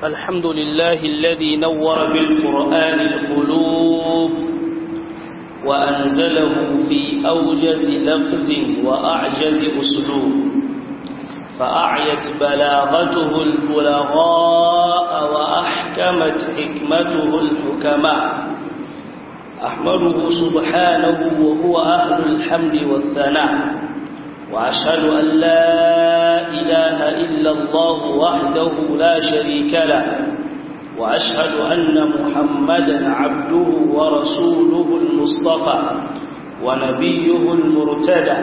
الحمد لله الذي نور بالقرآن القلوب وأنزله في أوجز لفظ وأعجز أسلوب فأعيت بلاغته البلغاء وأحكمت حكمته الحكماء أحمده سبحانه وهو أهل الحمد والثناء وأشهد أن لا إله إلا الله وحده لا شريك له وأشهد أن محمدا عبده ورسوله المصطفى ونبيه المرتدى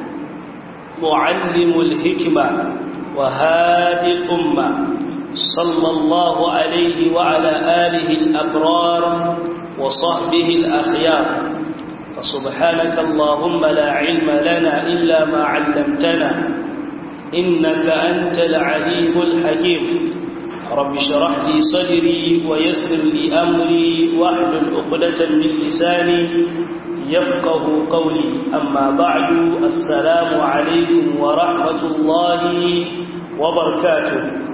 معلم الحكمة وهادي الأمة صلى الله عليه وعلى آله الأبرار وصحبه الأخيار فسبحانك اللهم لا علم لنا إلا ما علمتنا إنك أنت العليم الحكيم رب اشرح لي صدري ويسر لي أمري واحلل عقدة من لساني يفقه قولي أما بعد السلام عليكم ورحمة الله وبركاته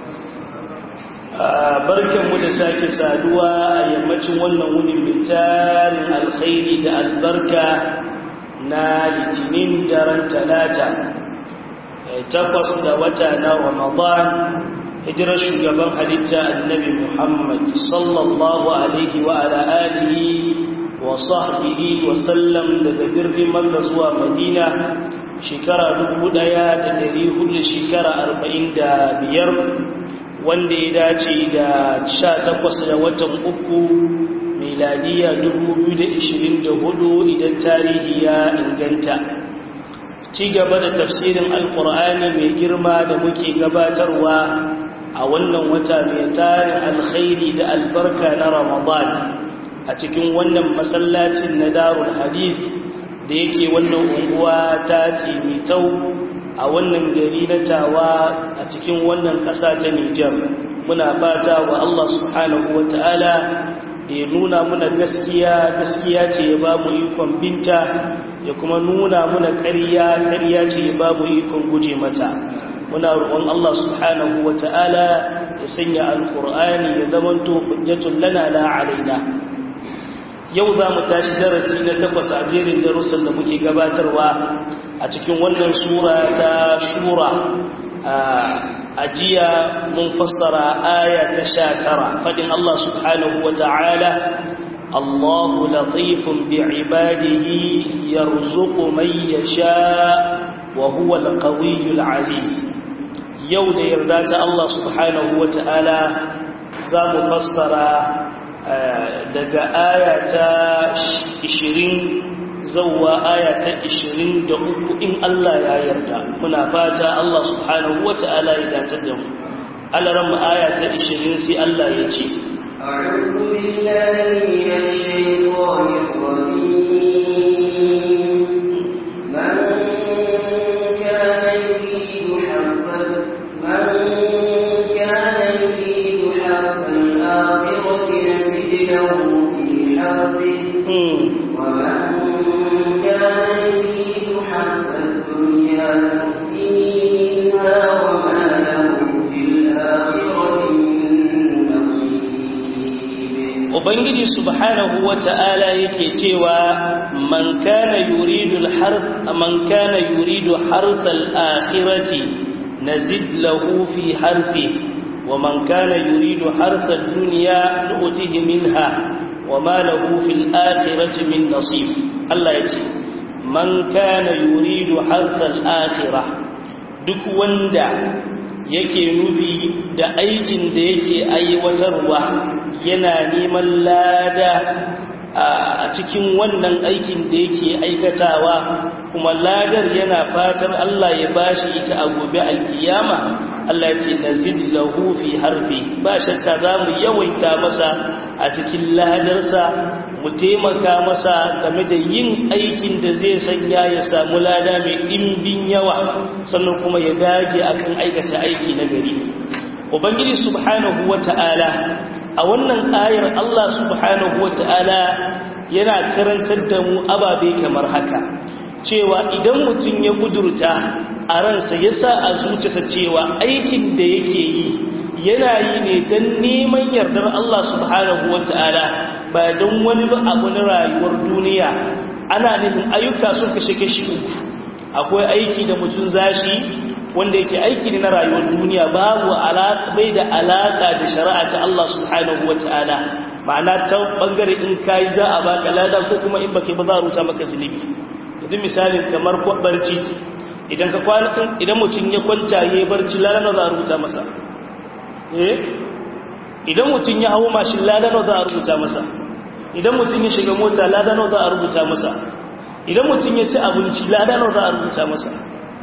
barkanmu da sake saduwa a yammacin wannan wunin mitarin alkhairi da albarka na litinin daren talata takwas da wata na ramadan hijirar shugaban halitta annabi muhammad sallallahu alaihi wa ala alihi wa sahbihi wa sallam daga birnin makka zuwa madina shekara dubu ɗaya da dari hudu shekara arba'in da biyar wanda ya dace da sha takwas da watan uku miladiya dubu biyu da ishirin da hudu idan tarihi ya inganta ci gaba da tafsirin alkur'ani mai girma da muke gabatarwa a wannan wata mai tarin alkhairi da albarka na ramadan a cikin wannan masallacin na darul hadith da yake wannan unguwa ta tau a wannan gari na tawa a cikin wannan ƙasa ta Nijar muna fata wa Allah subhanahu wa ta'ala da ya nuna muna gaskiya gaskiya ce ya ba mu ikon binta ya kuma nuna muna ƙarya ƙarya ce ya ba mu ikon guje mata muna roƙon Allah subhanahu wa ta'ala ya sanya alƙur'ani ya zamanto hujjatun lana la alaina yau za mu tashi darasi na takwas a jerin darussan da muke gabatarwa a cikin wannan sura ta shura a jiya mun fassara aya ta sha tara fadin Allah subhanahu wa ta'ala Allahu latifun bi'ibadihi yarzuqu man yasha wa huwa al-qawiyyul aziz yau da yarda ta Allah subhanahu wa ta'ala za mu fassara daga aya ta 20 zauwa aya ta 23 in Allah ya yarda muna fata Allah subhanahu wata'ala ya datar da mu alaran mu aya ta 20 sai Allah ya ce أعوذ بالله من الشيطان الرجيم من كان يريد حرث من كان يريد حرث الآخرة نزد له في حرثه ومن كان يريد حرث الدنيا نؤتيها وما له في الآخرة من نصيب ubangiji subhanahu wata'ala yake cewa man kana yuridu al-harth man kana yuridu harth al-akhirati nazid lahu fi harthihi wa man kana yuridu harth ad-dunya nu'tihi minha wa ma lahu fil akhirati min nasib Allah yace man kana yuridu harth al-akhirah duk wanda yake nufi da aikin da yake aiwatarwa yana neman lada a cikin wannan aikin da yake aikatawa kuma ladar yana fatar Allah ya bashi ita a gobe alkiyama Allah ya ce nazid lahu fi harfi ba shakka za mu yawaita masa a cikin ladarsa mu taimaka masa game da yin aikin da zai sanya ya samu lada mai ɗimbin yawa sannan kuma ya dage akan aikata aiki na gari ubangiji subhanahu wata'ala a wannan ayar Allah subhanahu wata'ala yana karantar da mu ababe kamar haka cewa idan mutum ya kudurta a ransa ya sa a zuciyarsa cewa aikin da yake yi yana yi ne don neman yardar Allah subhanahu wata'ala ba don wani ba abu na rayuwar duniya ana nufin ayyuka sun kashe kashi uku akwai aiki da mutum zashi wanda yake aiki ne na rayuwar duniya babu alaka bai da alaka da shari'a ta Allah subhanahu wata'ala ma'ana ta bangare in kai za a baka lada ko kuma in baka ba za a ruta maka zunubi yanzu misalin kamar barci idan ka kwana idan mutum ya kwanta yayi barci lada za a rubuta masa eh idan mutum ya hawo mashin lada za a rubuta masa idan mutum ya shiga mota lada za a rubuta masa idan mutum ya ci abinci lada za a rubuta masa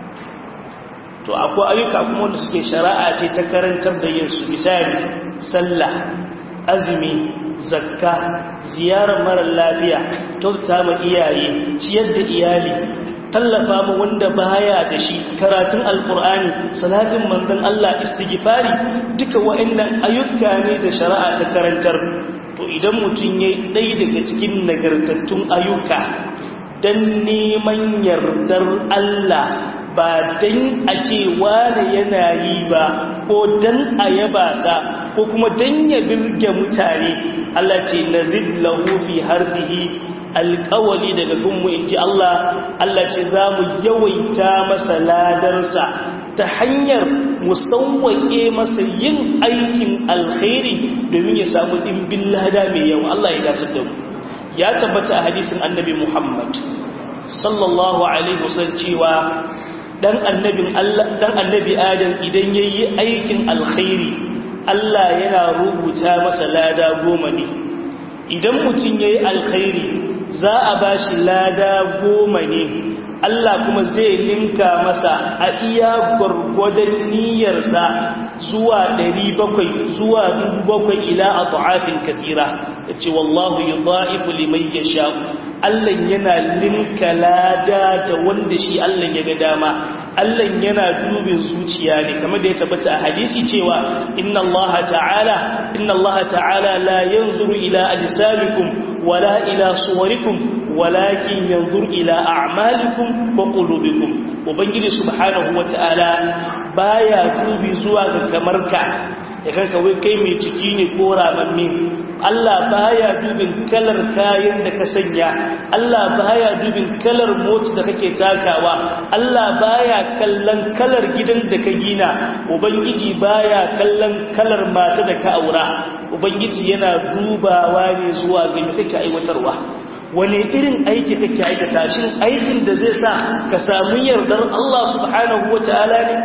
to akwai ayyuka kuma wanda suke shari'a ce ta karantar da yin su misali sallah azumi zakka ziyarar mara lafiya kyauta ma iyaye ciyar da iyali tallafa ma wanda baya da shi karatun alkur'ani salatin manzon Allah istighfari duka wa'annan ayyuka ne da shari'a ta karantar to idan mutum yayi dai daga cikin nagartattun ayyuka dan neman yardar Allah ba dan a ce wane yana yi ba ko dan a yaba sa ko kuma dan ya birge mutane Allah ce nazid lahu fi harfihi alƙawali daga gunmu in ji Allah Allah ce za mu yawaita masa ladarsa ta hanyar musawwaƙe masa yin aikin alkhairi domin ya samu ɗimbin lada mai yawa Allah ya dace da mu ya tabbata a hadisin annabi Muhammad sallallahu alaihi wasallam cewa dan annabin Allah dan annabi Adam idan yayi aikin alkhairi Allah yana rubuta masa lada goma ne idan mutum yayi alkhairi za a bashi lada goma ne Allah kuma zai linka masa a iya gwargwadon niyyarsa zuwa 700 zuwa 700 ila at'afin katira yace wallahu yudha'ifu liman yasha Allah yana linka lada da wanda shi Allah ya ga dama Allah yana dubin zuciya ne kamar da ya tabbata a hadisi cewa inna Allah ta'ala inna Allah ta'ala la yanzuru ila ajsamikum wala ila suwarikum walakin yanzur ila a'malikum wa qulubikum ubangiji subhanahu wata'ala baya dubi zuwa ga kamarka ya kanka wai kai mai ciki ne ko ramamme Allah baya dubin kalar kayan da ka sanya Allah baya dubin kalar mota da kake takawa Allah baya kallon kalar gidan da ka gina ubangiji baya kallon kalar mata da ka aura ubangiji yana dubawa ne zuwa ga me kake aiwatarwa wani irin aiki kake aikata shin aikin da zai sa ka samu yardar Allah subhanahu wataala ne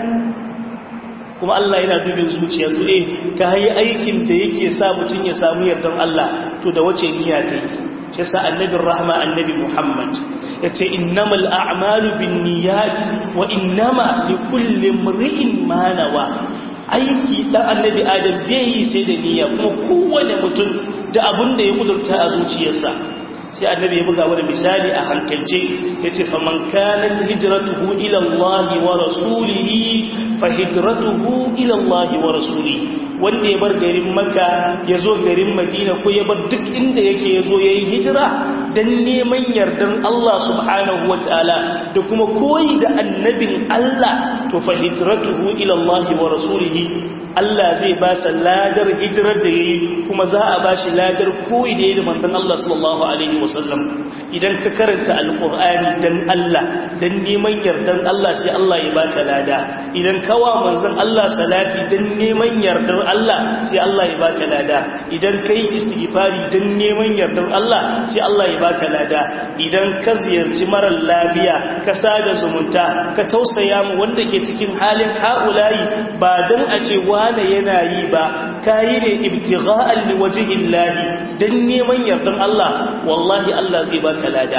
kuma Allah yana dubin zuciya to eh ka yi aikin da yake sa mutum ya samu yardan Allah to da wace niyya ta yi shi sa annabin rahma annabi Muhammad yace innamal a'malu binniyat wa innama likulli imri'in ma nawa aiki dan annabi Adam bai yi sai da niyya kuma kowane mutum da abin da ya kudurta a zuciyarsa sai annabi ya buga wani misali a hankalce yace faman kanat hijratuhu ila Allah wa rasulihi fa hijratuhu ila Allah wa rasulihi wanda ya bar garin Makka ya zo garin Madina ko ya bar duk inda yake ya zo yayi hijira dan neman yardan Allah subhanahu wataala da kuma koyi da annabin Allah to fa hijratuhu ila Allah wa rasulihi Allah zai ba sa ladar hijirar da yayi kuma za a bashi ladar koyi da yayi da manzon Allah sallallahu alaihi wasallam idan ka karanta alqur'ani dan Allah dan neman yardan Allah sai Allah ya baka lada idan kawa manzon Allah salati dan neman yardar Allah sai Allah ya baka lada idan kai istighfari dan neman yardar Allah sai Allah ya baka lada idan ka ziyarci marar lafiya ka sada zumunta ka tausaya mu wanda ke cikin halin haulayi ba dan a ce wane yana yi ba kayi ne ibtigha'an liwajhillahi dan neman yardan Allah wallahi Allah zai baka lada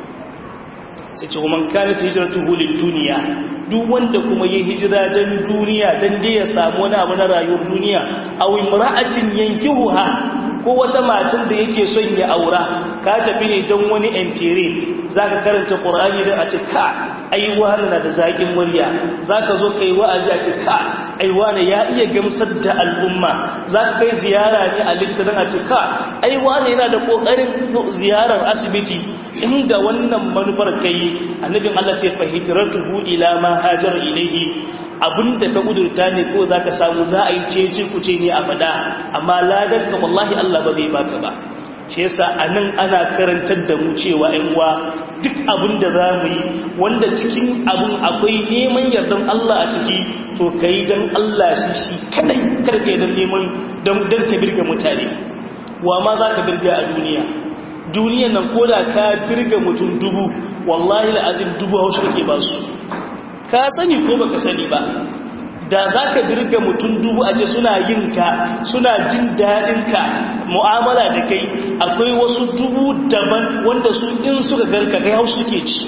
sai ce man kana hijratuhu lid-dunya duk wanda kuma yi hijira dan duniya dan dai ya samu wani abu na rayuwar duniya aw imra'atin yankihuha ko wata matan da yake son ya aura ka tafi ne don wani entere zaka karanta qur'ani da a ce ka ai wani na da zakin murya zaka zo kai wa'azi a ce ka ai wani ya iya gamsar da al'umma zaka kai ziyara ne a littafin a ce ka ai wani yana da kokarin ziyarar asibiti inda wannan manufar kai annabin Allah ce fa hijratuhu ila ma hajar ilayhi abinda ka kudurta ne ko zaka samu za a yi cece kuce ne a fada amma ladan ka wallahi Allah ba zai baka ba shi yasa anan ana karantar da mu cewa ƴan uwa duk abin da za mu yi wanda cikin abin akwai neman yardan Allah a ciki to kai dan Allah shi shi kadai karka dan neman dan dan ka birga mutane wa ma za ka birga a duniya duniyan nan koda ka birga mutum dubu wallahi la'azim dubu hausa kake ba su ka sani ko baka sani ba da za ka birga mutum dubu a ce suna yin ka suna jin daɗin ka mu'amala da kai akwai wasu dubu daban wanda su in suka garka kai hausa suke ci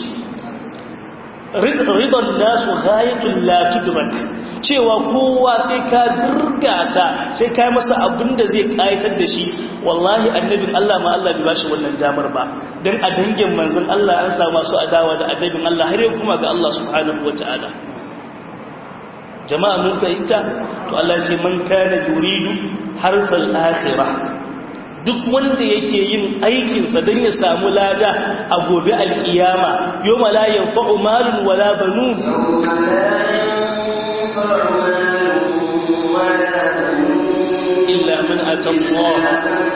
ridon nasu ghayatun la tudrak cewa kowa sai ka dirgasa sai ka masa abin da zai kayatar da shi wallahi annabin Allah ma Allah bai bashi wannan damar ba dan a dangin manzon Allah an samu masu adawa da annabin Allah har yau kuma ga Allah subhanahu wataala jama'a mun fahimta to Allah ce man kana yuridu harfal akhirah duk wanda yake yin aikinsa don ya samu lada a gobe alkiyama yau la yanfa'u malun wala banun illa man atallaha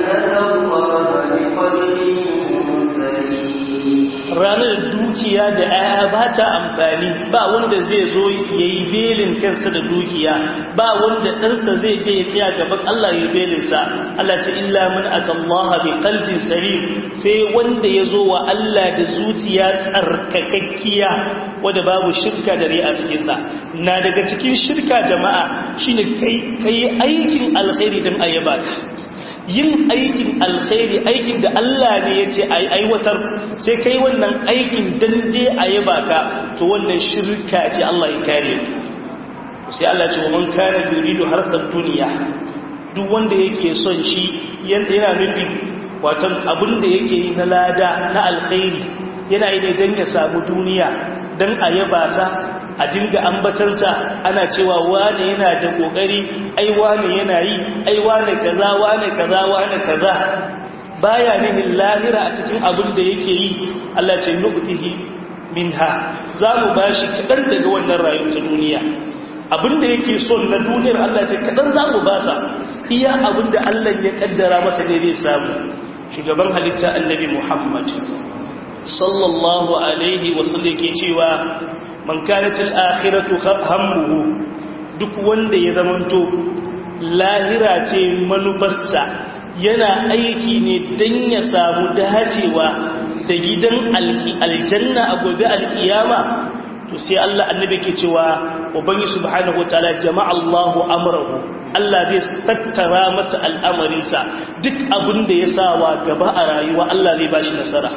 ranar dukiya da aya ba ta amfani ba wanda zai zo ya yi belin kansa da dukiya ba wanda ɗansa zai je ya tsaya gaban Allah ya yi belinsa Allah ce illa min atallaha bi qalbin salim sai wanda ya zo wa Allah da zuciya tsarkakakkiya wanda babu shirka da ri'a cikin sa na daga cikin shirka jama'a shine kai kai aikin alkhairi dan ayyaba yin aikin alkhairi aikin da Allah ne ya ce a aiwatar sai kai wannan aikin dande a yi baka to wannan shirka ce Allah ya kare sai Allah ce wa man kana yuridu harsar duniya duk wanda yake son shi yana nufin watan abin da yake yi na lada na alkhairi yana yi ne don ya samu duniya don a yaba sa a dinga ambatarsa ana cewa wane yana da kokari ai wane yana yi ai wane kaza wane kaza wane kaza baya nihin lahira a cikin abin da yake yi Allah ce nubtihi minha za mu bashi kadan daga wannan rayuwar ta duniya abin da yake son na duniyar Allah ce kadan za mu basa iya abin da Allah ya kaddara masa ne zai samu shugaban halitta annabi Muhammad sallallahu alaihi wasallam yake cewa man kanat al-akhiratu hammuhu duk wanda ya zamanto lahira ce manufarsa yana aiki ne dan ya samu dacewa da gidan aljanna a gobe alkiyama to sai Allah annabi ke cewa ubangi subhanahu wataala jama'a Allahu amrahu Allah zai tattara masa al'amarinsa duk abin da ya sawa gaba a rayuwa Allah zai bashi nasara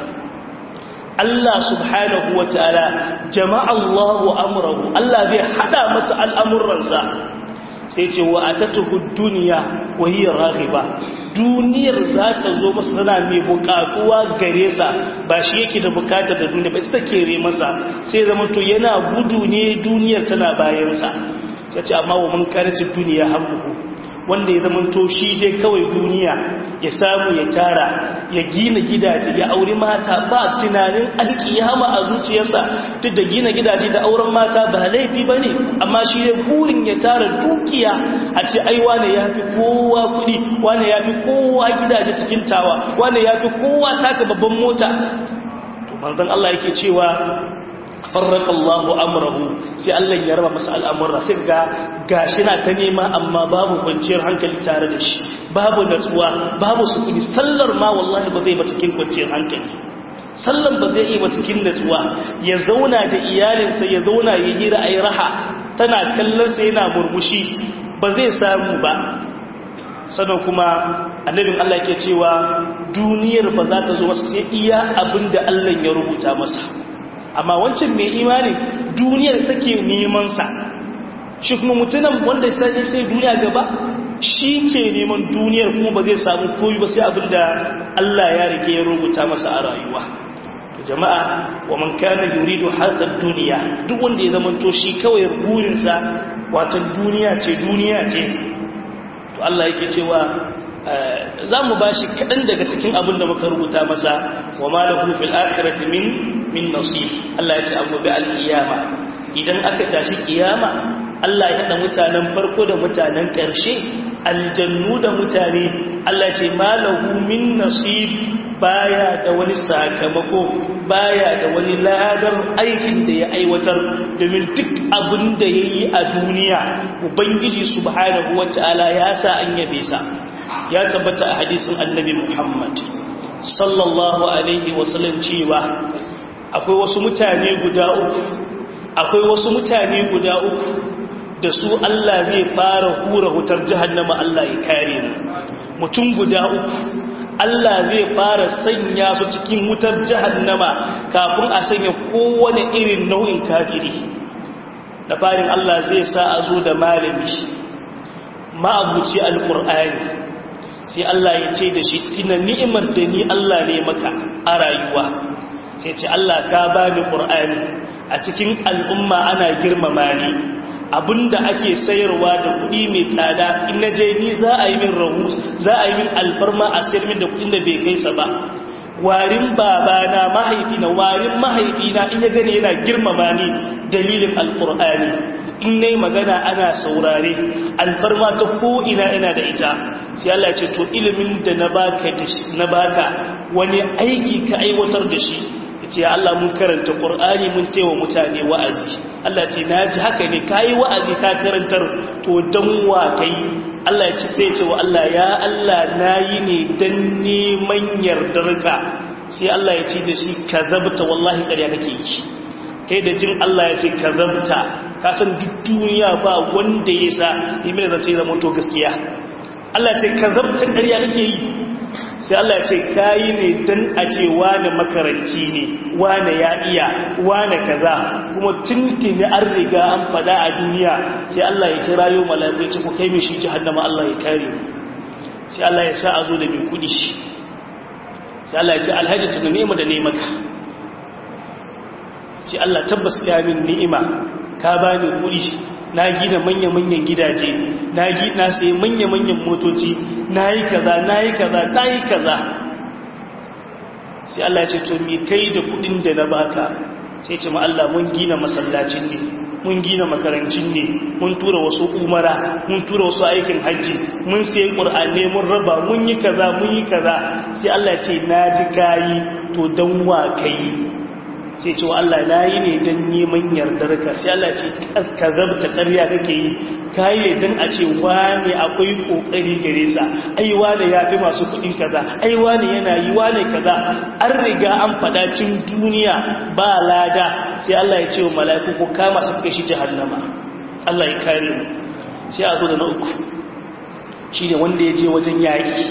Allah subhanahu wa ta'ala jama'a Allahu amurahu Allah zai hada masa al'amuransa sai ce wa a tattuhu duniya wahiyar rahiba duniyar za ta zo masa tana mai bukatuwa gare sa ba shi yake da bukatar da duniya ba ita kere masa sai zama to yana gudu ne duniyar tana bayansa sai ce amma wa mun karacin duniya hammuhu wanda ya zama to shi dai kawai duniya ya samu ya tara ya gina gidaje ya auri mata ba tunanin alkiyama a zuciyarsa duk da gina gidaje da auren mata ba laifi ba ne amma shi dai burin ya tara dukiya a ce ai wane ya fi kowa kuɗi wane ya fi kowa gidaje cikin tawa wane ya fi kowa taka babban mota to manzon Allah yake cewa farraka Allahu amrahu sai Allah ya raba masa al'amura sai ga gashi na ta nema amma babu kwanciyar hankali tare da shi babu natsuwa babu sukuni sallar ma wallahi ba zai ba cikin kwanciyar hankali sallan ba zai yi ba cikin natsuwa ya zauna da iyalinsa ya zauna ya hira ayi raha tana kallon sa yana murmushi ba zai samu ba sannan kuma annabin Allah ke cewa duniyar ba za ta zo masa sai iya abinda Allah ya rubuta masa amma wancan mai imani duniyar take nemansa shi kuma mutunan wanda sai sai duniya gaba shi ke neman duniyar kuma ba zai samu koyi ba sai abinda Allah ya rike ya rubuta masa a rayuwa jama'a wa man kana yuridu hadha duniya duk wanda ya zama to shi kawai burinsa wato duniya ce duniya ce to Allah yake cewa za mu ba shi kaɗan daga cikin abin da muka rubuta masa wa malahu fil akhirati min min nasib Allah ya ce an gobe alkiyama idan aka tashi kiyama Allah ya haɗa mutanen farko da mutanen ƙarshe aljannu da mutane Allah ce malahu min nasib baya da wani sakamako baya da wani ladar aikin da ya aiwatar domin duk abin da ya yi a duniya ubangiji subhanahu wata'ala ya sa an yabe sa ya tabbata a hadisin annabi muhammad sallallahu alaihi wasallam cewa akwai wasu mutane guda uku akwai wasu mutane guda uku da su Allah zai fara hura wutar jahannama Allah ya kare mu mutum guda uku Allah zai fara sanya su cikin wutar jahannama kafin a sanya kowane irin nau'in kafiri da farin Allah zai sa a zo da malami ma'abuci alkur'ani sai Allah ya ce da shi tina ni'imar da ni Allah ne maka a rayuwa sai ce Allah ka bani qur'ani a cikin al'umma ana girmama ni abinda ake sayarwa da kuɗi mai tsada in na je ni za a yi min rahu za a yi min alfarma a sayar min da kuɗin da bai kai sa ba warin babana mahaifina warin mahaifina in ya gani yana girmama ni dalilin alkur'ani in nayi magana ana saurare alfarma ta ko ina ina da ita sai Allah ce to ilimin da na baka na baka wani aiki ka aiwatar da shi ce Allah mun karanta Qur'ani mun taiwa mutane wa'azi Allah ce naji haka ne kai wa'azi ka karantar to dan wa kai Allah ya ce sai ce wa Allah ya Allah nayi ne dan neman yardarka sai Allah ya ce da shi kazabta wallahi ƙarya kake yi kai da jin Allah ya ce kazabta ka san duk duniya ba wanda ya sa imin da ce zama to gaskiya Allah ya ce kazabta ƙarya kake yi sai Allah ya ce kayi ne dan a ce wane makaranci ne wane ya iya wane kaza kuma tuntuni an riga an fada a duniya sai Allah ya kira yau mala'iku ya ce ku kai mishi jahannama Allah ya kare sai Allah ya sa a zo da mai kudi sai Allah ya ce alhaji tuna nema da nemaka ce Allah tabbas ka min ni'ima ka bani kudi na gina manya-manyan gidaje na gina sai manya-manyan motoci na yi kaza na yi kaza na yi kaza sai Allah ya ce to mi kai da kudin da na baka sai ce ma Allah mun gina masallacin ne mun gina makarancin ne mun tura wasu umara mun tura wasu aikin hajji mun sai qur'ani mun raba mun yi kaza mun yi kaza sai Allah ya ce na ji kayi to dan wa kai sai ce wa Allah na yi ne don neman yardar ka sai Allah ce ka zabta ƙarya kake yi ka yi ne don a ce wane akwai ƙoƙari gare sa ai wane ya fi masu kuɗin kaza ai wane yana yi wane kaza an riga an faɗa cin duniya ba lada sai Allah ya ce wa mala'iku ko kama su kai shi jahannama Allah ya kare mu sai a zo da na uku shi ne wanda ya je wajen yaƙi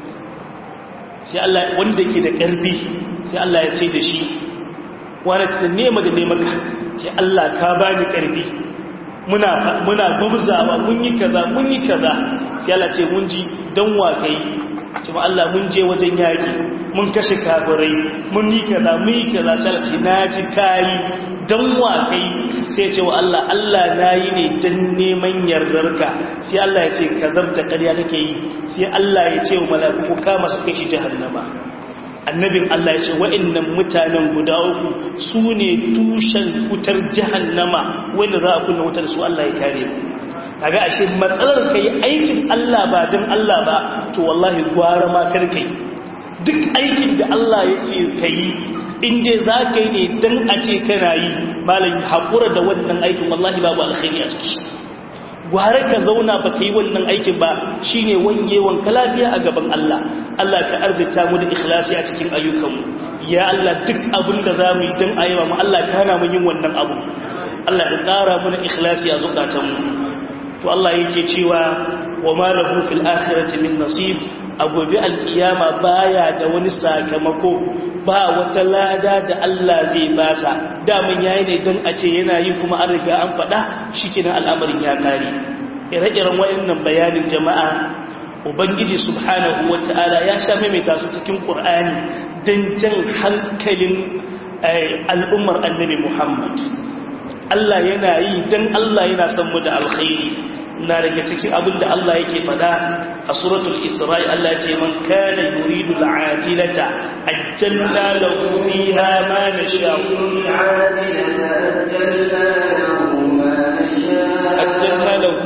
sai Allah wanda ke da ƙarfi sai Allah ya ce da shi wani ta nema da nemaka ce Allah ka ba ni ƙarfi muna muna gubzawa mun yi kaza mun yi kaza sai Allah ce mun ji dan wakai ce ma Allah mun je wajen yaki mun kashe kafirai mun yi kaza mun yi kaza sai Allah ce naji kai dan wakai sai ce wa Allah Allah nayi ne dan neman yardarka sai Allah ya ce kazarta ƙarya kake yi sai Allah ya ce wa mala'iku ka masa kai shi jahannama annabin Allah ya ce wa'annan mutanen guda uku su ne tushen wutar jahannama wanda za a kunna wutar su Allah ya kare mu kaga ashe matsalar kai aikin Allah ba dan Allah ba to wallahi gwara ma kar kai duk aikin da Allah ya ce kai in dai za ka yi ne dan a ce kana yi malam hakura da wannan aikin wallahi babu alkhairi a ciki gware ka zauna ba ka yi wannan aikin ba shi ne wangewan ka lafiya a gaban Allah Allah ka arzita mu da ikhlasi a cikin ayyukanmu ya Allah duk abin da za mu yi don ayyama mu Allah ka hana mu yin wannan abu Allah ka ƙara mu da ikhlasi a zukatanmu to Allah yake cewa wa ma lahu fil akhirati min nasib a gobe alkiyama baya da wani sakamako ba wata lada da Allah zai basa daman yayi ne don a ce yana yi kuma an riga an faɗa shikenan al'amarin ya kare ire-iren wayannan bayanin jama'a ubangiji subhanahu wata'ala ya sha maimaita su cikin qur'ani don jan hankalin al'ummar annabi Muhammad Allah yana yi don Allah yana son mu da alkhairi na daga cikin abin da Allah yake fada a suratul Isra'i Allah ce man kana yuridu al'ajilata ajjalna lahu fiha ma nasha'u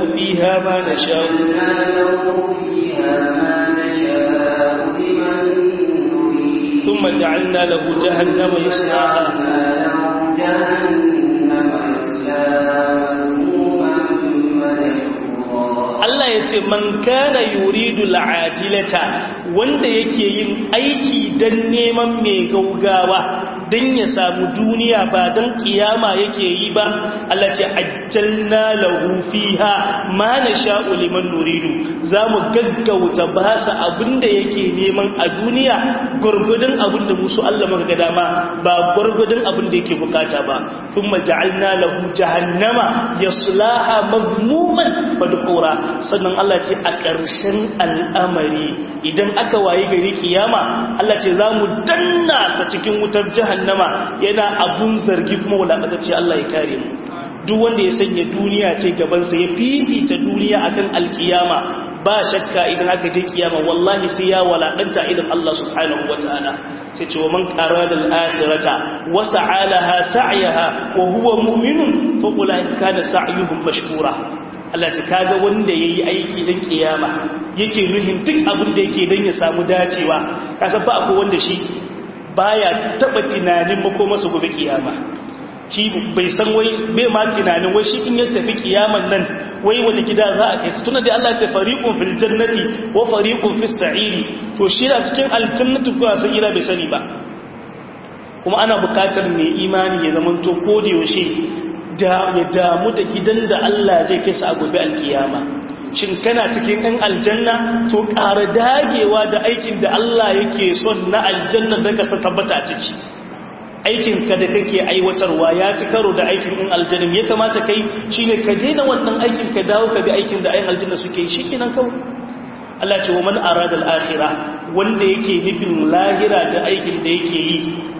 fiha ma nasha'u ثم جعلنا له جهنم يصلاها Allah ya ce man kana yuridu al'ajilata wanda yake yin aiki dan neman mai gaugawa dan ya samu duniya ba dan kiyama yake yi ba Allah ce ajjalna lahu fiha ma nasha'u liman nuridu zamu gaggauta ba sa abinda yake neman a duniya gurgudun abinda musu Allah muka ga dama ba gurgudun abinda yake bukata ba thumma ja'alna lahu jahannama yaslaha mazmuman madhura sannan Allah ce a ƙarshen al'amari idan aka wayi gari kiyama Allah ce za mu danna sa cikin wutar jahannama yana abun zargi kuma wulaƙatacce Allah ya kare mu duk wanda ya sanya duniya ce gabansa ya fifita duniya akan alkiyama ba shakka idan aka je kiyama wallahi sai ya walakanta idan Allah subhanahu wataala sai ce wa man qarada al-akhirata wa sa'alaha sa'yaha wa huwa mu'minun fa ulaika kana sa'yuhum mashkura Allah ta kaga wanda yayi aiki dan kiyama yake nuhin duk abin da yake dan ya samu dacewa kasa ba akwai wanda shi baya taba tunanin makomarsa gobe kiyama shi bai san wai bai ma tunanin wai shi in ya tafi kiyaman nan wai wani gida za a kai su tuna da Allah ce fariqun fil jannati wa fariqun fis sa'iri to shi da cikin aljannatu ko sa'ira bai sani ba kuma ana bukatar mai imani ya zamanto ko da yaushe da ya damu da gidan da Allah zai kai sa a gobe alkiyama shin kana cikin ɗan aljanna to ƙara dagewa da aikin da Allah yake son na aljanna da ka tabbata ciki aikin ka da kake aiwatarwa ya ci karo da aikin ɗin aljanna ya kamata kai shine ka daina wannan aikin ka dawo ka bi aikin da ayin aljanna suke yi shikenan kawai Allah ce wa man arada al-akhirah wanda yake nufin lahira da aikin da yake yi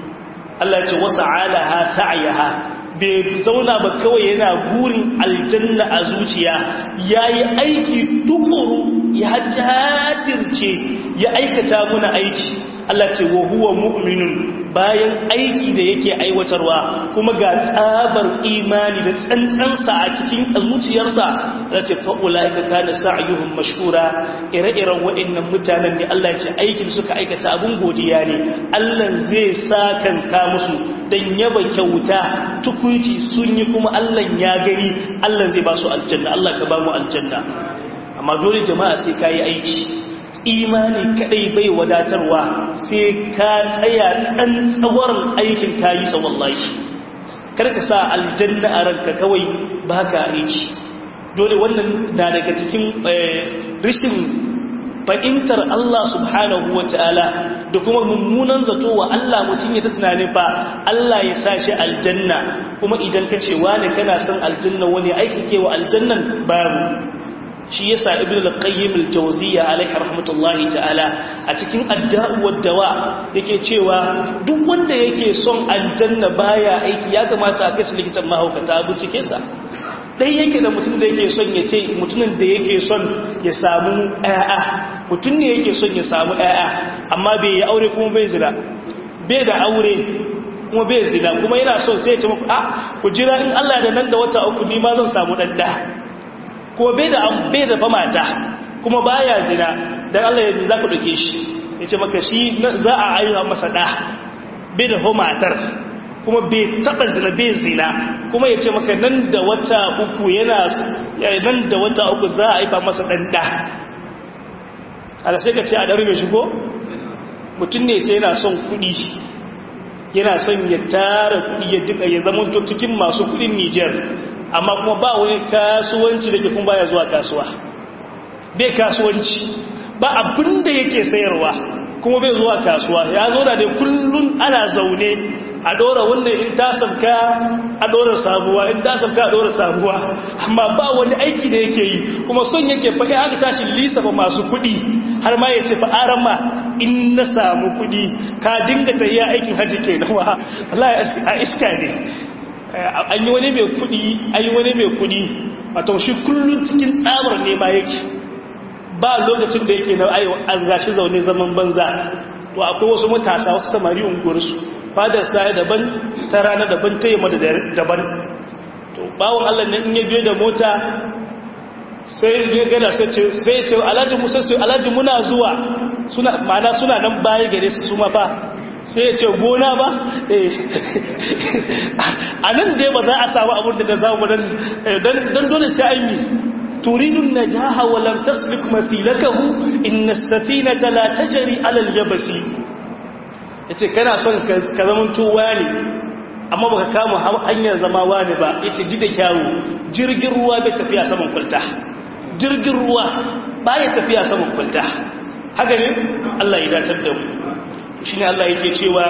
Allah ce wasa'alaha sa'yaha bai zauna ba kawai yana gurin aljanna a zuciya ya yi aiki tukuru ya jadirce ya aikata muna aiki Allah ce wa huwa mu'minun bayan aiki da yake aiwatarwa kuma ga tsabar imani da tsantsansa a cikin zuciyarsa da ce fa'ula'ika kana sa'ayuhum mashkura ire-iren waɗannan mutanen ne Allah ce aikin suka aikata abin godiya ne Allah zai sakanka musu dan yaba kyauta tukuici sun yi kuma Allah ya gani Allah zai ba su aljanna Allah ka ba mu aljanna amma dole jama'a sai kayi aiki imani kadai bai wadatarwa sai ka tsaya tsantsawarin aikin kayi sa wallahi karka sa aljanna a ranka kawai baka aiki dole wannan na daga cikin rishin fahimtar Allah subhanahu wa ta'ala da kuma mummunan zato wa Allah mutum ya tunanin fa Allah ya sa shi aljanna kuma idan ka ce wani kana son aljanna wani aiki ke wa aljannan babu shi yasa ibn al-qayyim al-jawziyya alayhi rahmatullahi ta'ala a cikin adda'u wad-dawa yake cewa duk wanda yake son aljanna baya aiki ya kamata a kai su likitan mahaukata bincike sa dai yake da mutum da yake son ya ce mutumin da yake son ya samu ƴaƴa mutum ne yake son ya samu ƴaƴa amma bai yi aure kuma bai zina bai da aure kuma bai zina kuma yana son sai ya ce muku a ku jira in Allah da nan da wata uku ni ma zan samu dan da kuma bai da bai da mata kuma baya zina dan Allah yanzu za ku dake shi ya ce maka shi za a aiwa masa da bai da matar kuma bai taba zina bai zina kuma ya ce maka nan da wata uku yana nan da wata uku za a haifa masa dan da ala sai ka ce a daru mai shigo mutum ne ce yana son kudi yana son ya tara kudi ya duka ya zama to cikin masu kudin Niger amma kuma ba wani kasuwanci da ke kuma baya zuwa kasuwa bai kasuwanci ba abinda yake sayarwa kuma bai zuwa kasuwa ya zo da dai kullun ana zaune a dora wannan in ta sabka a dora sabuwa in ta sabka a dora sabuwa amma ba wani aiki da yake yi kuma son yake faɗi aka tashi lissafa masu kuɗi har ma ya ce fa aran ma in na samu kuɗi ka dinga ta iya aikin hajji ke nawa Allah a iska ne an yi wani mai kuɗi an yi wani mai kuɗi wato shi kullum cikin tsabar ne ma yake ba lokacin da yake na ayo shi zaune zaman banza to akwai wasu matasa wasu samari unguwarsu fadar sa daban ta rana daban ta yamma daban to bawon Allah ne in ya biyo da mota sai ya gana sai ce sai ce alhaji musa sai alhaji muna zuwa suna mana suna nan baya gare su su fa sai ya ce gona ba a nan dai ba za a samu abin da za mu don dole sai an yi turidun najaha wa lam tasbik masilakahu inna as-safinata la tajri ala al-yabsi yace kana son ka zaman tuwa ne amma baka kama hanyar zama wani ba yace ji da kyawu jirgin ruwa bai tafiya saman kulta jirgin ruwa baya tafiya saman kulta haka ne Allah ya datar da mu shine Allah yake cewa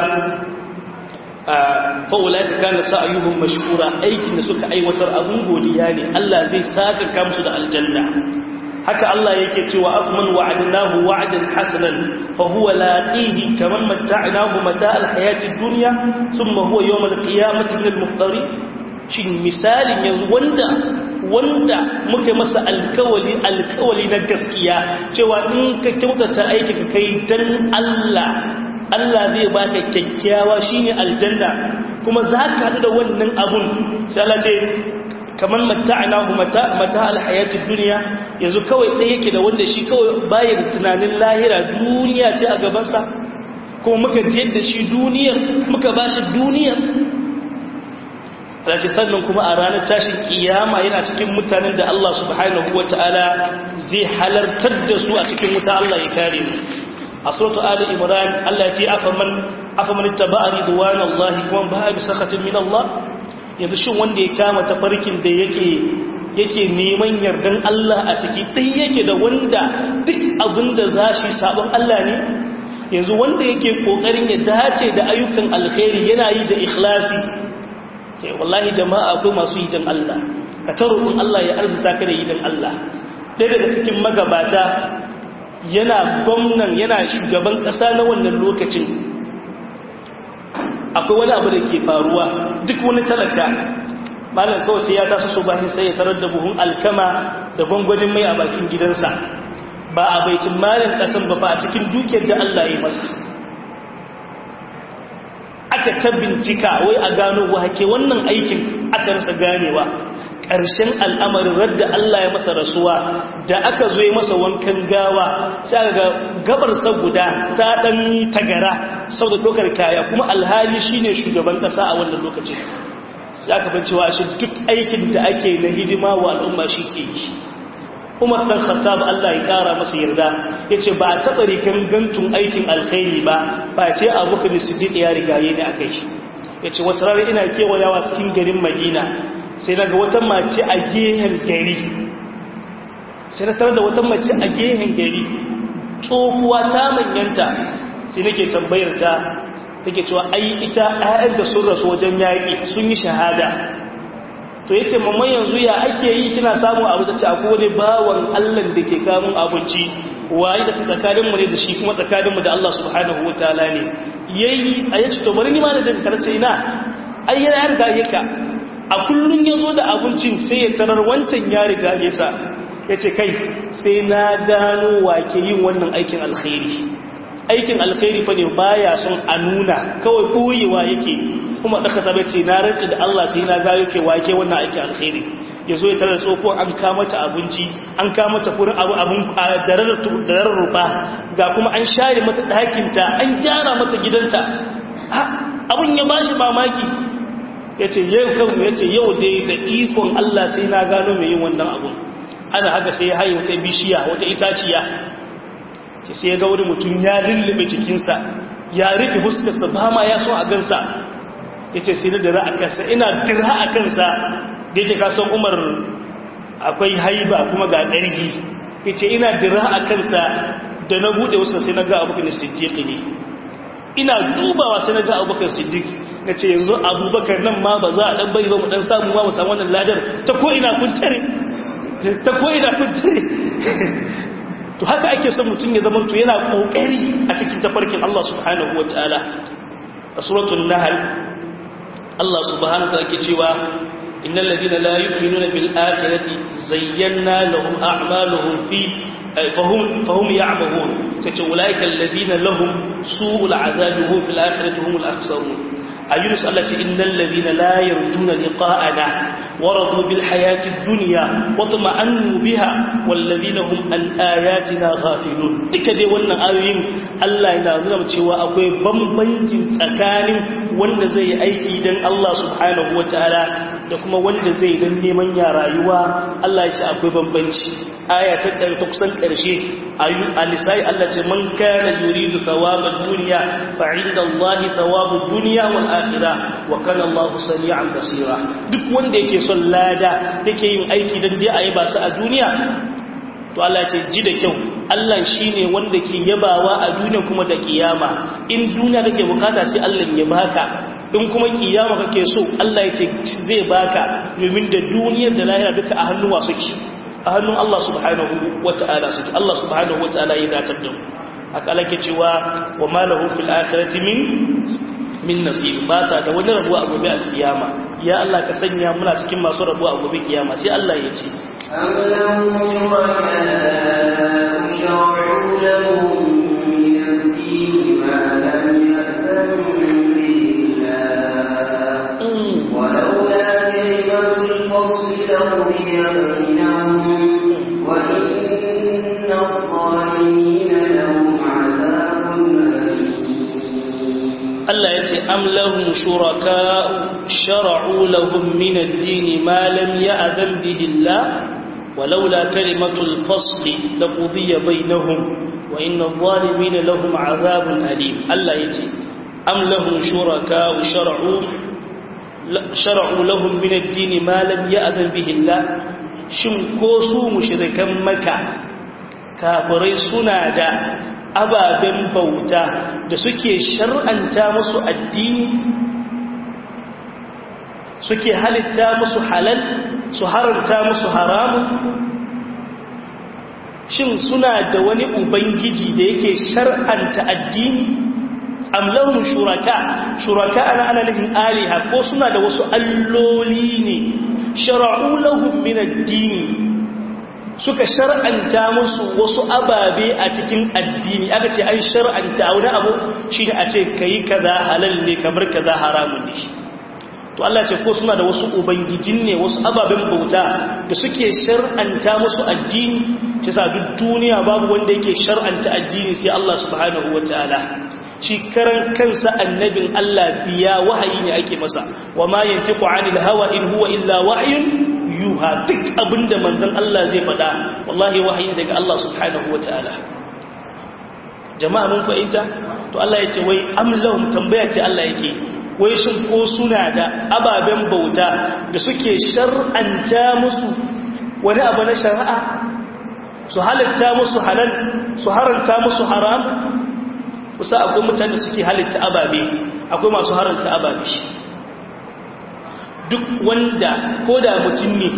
fa ulaka kana sa'yuhum mashkura aikin da suka aiwatar abun godiya ne Allah zai saka kamsu da aljanna haka Allah yake cewa afman wa'adnahu wa'dan hasanan fa huwa laqihi kaman matta'nahu mata'al hayatid dunya thumma huwa yawm al-qiyamati min al-muhtari shin misalin yanzu wanda wanda muke masa alkawali alkawali na gaskiya cewa in ka kyautata aiki ka kai dan Allah Allah zai baka kyakkyawa shine aljanna kuma zaka hadu da wannan abun sai Allah ce kamar mata'anahu mata mata alhayatid dunya yanzu kawai ɗaya yake da wanda shi kawai baya da tunanin lahira duniya ce a gaban sa kuma muka je da shi duniyar muka bashi duniyar Alhaji sannan kuma a ranar tashin kiyama yana cikin mutanen da Allah subhanahu wata'ala zai halartar da su a cikin wuta Allah ya kare mu a suratu ali imran Allah ya ce afaman afaman ittaba'a ridwanallahi kuma ba bi sakhatin min Allah yanzu shin wanda ya kama tafarkin da yake yake neman yardan Allah a ciki dai yake da wanda duk abinda zashi sabon Allah ne yanzu wanda yake kokarin ya dace da ayyukan alkhairi yana yi da ikhlasi wallahi jama'a akwai masu yi dan Allah ka taro in Allah ya arzuta ka da yi dan Allah ɗaya daga cikin magabata yana gwamnan yana shugaban ƙasa na wannan lokacin akwai wani abu da ke faruwa duk wani talaka malam kawai sai ya taso so bayan sai ya tarar da buhun alkama da gwangwanin mai a bakin gidansa ba a baitin malin ƙasan ba ba a cikin dukiyar da Allah ya masa aka ta bincika wai a gano wake wannan aikin aka rasa ganewa ƙarshen al'amarin radda Allah ya masa rasuwa da aka zo masa wankan gawa sai ga gabarsa guda ta ɗan tagara sau da ɗaukar kaya kuma alhali shine shugaban ƙasa a wannan lokacin sai aka bancewa shi duk aikin da ake na hidima wa al'umma shi ke yi umar ɗan khattab Allah ya ƙara masa yarda ya ce ba a taɓa rikan gantun aikin alkhairi ba ba ce abokan siddiq ya rigaye ne a kai shi ya ce wata rana ina kewayawa cikin garin madina sai na ga wata mace a gehen gari sai na tarar da wata mace a gehen gari tsohuwa ta manyanta sai nake tambayar ta take cewa ai ita ƴaƴan da sun rasu wajen yaƙi sun yi shahada to yace mamman yanzu ya ake yi kina samu abu da ci akwai wani bawan Allah da ke kamun abinci waye da tsakanin mu ne da shi kuma tsakanin mu da Allah subhanahu wataala ne yayi ayace to bari ni ma da karce ina ai yana riga yaka a kullun yazo da abincin sai ya tarar wancan ya riga yasa yace kai sai na gano wake yin wannan aikin alkhairi aikin alkhairi fa ne baya son a nuna kawai koyewa yake kuma da kaza bace na rantsi da Allah sai na ga yake wake wannan aikin alkhairi yazo ya tarar tsofo an kama ta abinci an kama ta furin abu abun darar ruba ga kuma an share mata ɗakin ta an gyara mata gidanta abun ya bashi mamaki yace yau kan yace yau dai da ikon Allah sai na gano mai yin wannan abun ana haka sai ya haye wata bishiya wata itaciya ce sai ya ga wani mutum ya lullube cikinsa ya rufe huskarsa ba ma ya so a gansa ya ce sai na dira a kansa ina dira a kansa da yake kasan umar akwai haiba kuma ga ƙarfi ya ce ina dira a kansa da na buɗe wasu sai na ga abokan siddiq ne ina dubawa sai na ga abokan siddiq na ce yanzu abubakar nan ma ba za a ɗan bari ba mu ɗan samu ma mu samu wannan ladar ta ko ina kun tare ta ko ina kun tare to haka ake son mutum ya zama to yana kokari a cikin tafarkin Allah subhanahu wataala a suratul nahl Allah subhanahu wataala ke cewa innal ladina la yu'minuna bil akhirati zayyana lahum a'maluhum fi fahum fahum ya'mahun sai ulaika alladina lahum su'ul azabi hum fil akhirati humul akhsarun ayyunus Allah ce innal ladina la yarjuna liqa'ana ورضوا بالحياة الدنيا واطمأنوا بها والذين هم عن آياتنا غافلون duka dai wannan ayoyin Allah yana nuna cewa akwai bambancin tsakanin wanda zai yi aiki dan Allah subhanahu wataala da kuma wanda zai dan neman ya rayuwa Allah ya ce akwai bambanci aya ta ta kusan karshe ayu alisai Allah ce man kana yuridu thawabad dunya fa inda Allah thawabud dunya wal akhirah wa kana Allah sami'an basira duk wanda yake son lada yake yin aiki dan dai ayi ba su a duniya to Allah ce ji da kyau Allah shine wanda ke yabawa a duniya kuma da kiyama in duniya kake bukata sai Allah ya baka in kuma kiyama kake so Allah yake zai baka domin da duniyar da lahira duka a hannuwa suke a hannun Allah subhanahu wata'ala suke Allah subhanahu wata'ala ya datar da mu haka Allah ke cewa wa ma lahu fil akhirati min min nasib ba sa da wani rabuwa a gobe alkiyama ya Allah ka sanya muna cikin masu rabuwa a gobe kiyama sai Allah ya ce أم لهم شركاء شرعوا لهم من الدين ما لم يأذن به الله ولولا كلمة الفصل لقضي بينهم وإن الظالمين لهم عذاب أليم Allah ya ce am lahum shuraka shar'u lahum min ad-din ma lam ya'zan bihi Allah walaula kalimatul fasl laqudiya bainahum wa inna adh-dhalimin lahum 'adhabun alim Allah ya ce am lahum shuraka shar'u shar'u lahum min ad-din ma lam ya'zan bihi Allah shin ko su mushrikan Makka kafirai suna da ababen bauta da suke shar'anta musu addini suke halitta musu halal su haranta musu haramun shin suna da wani ubangiji da yake shar'anta addini amlahum shuraka shuraka ana ana nufin aliha ko suna da wasu alloli ne shara'u lahum min addini suka shar'anta musu wasu ababe a cikin addini aka ce an shar'anta wani abu shi ne a ce ka yi kaza halal ne kamar kaza haramun ne to Allah ce ko suna da wasu ubangijin ne wasu ababen bauta da suke shar'anta musu addini shi sa duk duniya babu wanda yake shar'anta addini sai Allah subhanahu wataala shi karan kansa annabin Allah biya wahayi ne ake masa wa ma yantiqu anil hawa in huwa illa wahyun yuha duk abinda manzon Allah zai faɗa wallahi wahayi daga Allah subhanahu wataala jama'a mun fahimta to Allah ya ce wai amlahum tambaya ce Allah yake wai shin ko suna da ababen bauta da suke shar'anta musu wani abu na shari'a su halitta musu halal su haranta musu haram kusa akwai mutane da suke halitta ababe akwai masu haranta ababe duk wanda ko da mutum ne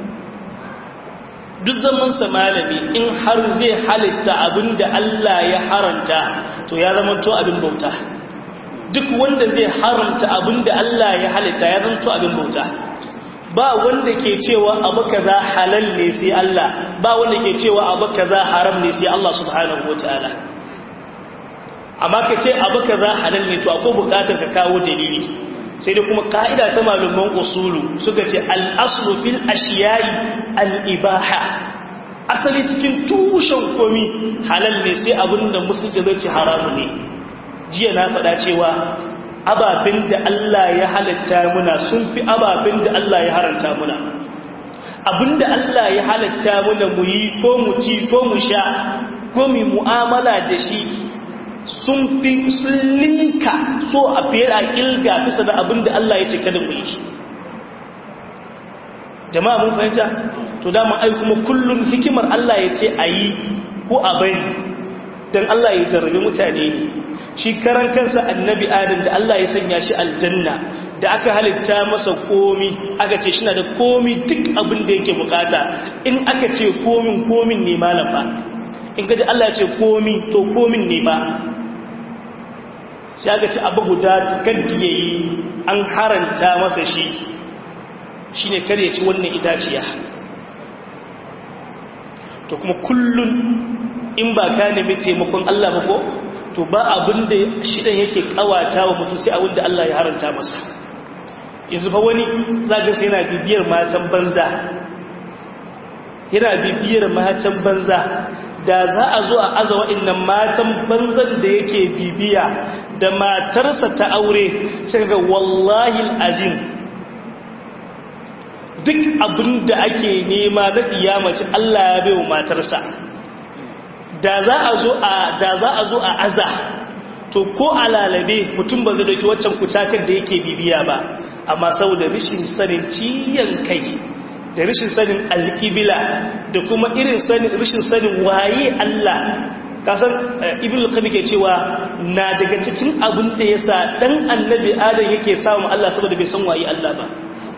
duk zamansa malami in har zai halitta abin da Allah ya haranta to ya zama to abin bauta duk wanda zai haramta abin da Allah ya halitta ya zama to abin bauta ba wanda ke cewa abu kaza halal ne sai Allah ba wanda ke cewa abu kaza haram ne sai Allah subhanahu wataala amma ka ce abu kaza halal ne to akwai bukatar ka kawo dalili sai da kuma ka'ida ta malaman usulu suka ce al-aslu fil ashiya'i al-ibaha asali cikin tushen komi halal ne sai abinda musulunci zai ce haramu ne jiya na faɗa cewa ababen da Allah ya halatta muna sun fi ababen da Allah ya haranta muna abinda Allah ya halatta muna mu yi ko mu ci ko mu sha ko mu mu'amala da shi sun fi sun linka so a fiye a ƙilga bisa da abinda Allah ya ce kada mu yi jama'a mun fahimta to dama ai kuma kullum hikimar Allah ya ce a yi ko a bari don Allah ya jarrabi mutane ne shi karan kansa annabi adam da Allah ya sanya shi aljanna da aka halitta masa komi aka ce shina da komi duk abin da yake bukata in aka ce komin komin ne malam ba in kaji Allah ya ce komi to komin ne ba sai aka ce abu guda kaddi yayi an haranta masa shi shine kar ya ci wannan itaciya to kuma kullun in ba ka nemi taimakon Allah ba ko to ba abin da shidan yake kawata wa mutum sai abin da Allah ya haranta masa yanzu fa wani zaga sai yana bibiyar matan banza yana bibiyar matan banza da za a zo a aza wa'annan matan banzan da yake bibiya da matarsa ta aure sai ga wallahi azim duk abin da ake nema na kiyamaci Allah ya bai wa matarsa da za a zo a da za a zo a aza to ko alalabe mutum ba zai dauki waccan kucakar da yake bibiya ba amma saboda rishin sanin ciyan kai da rishin sanin alƙibila da kuma irin sanin rishin sanin waye Allah kasan ibn al ke cewa na daga cikin abin da yasa dan annabi adam yake samu Allah saboda bai san waye Allah ba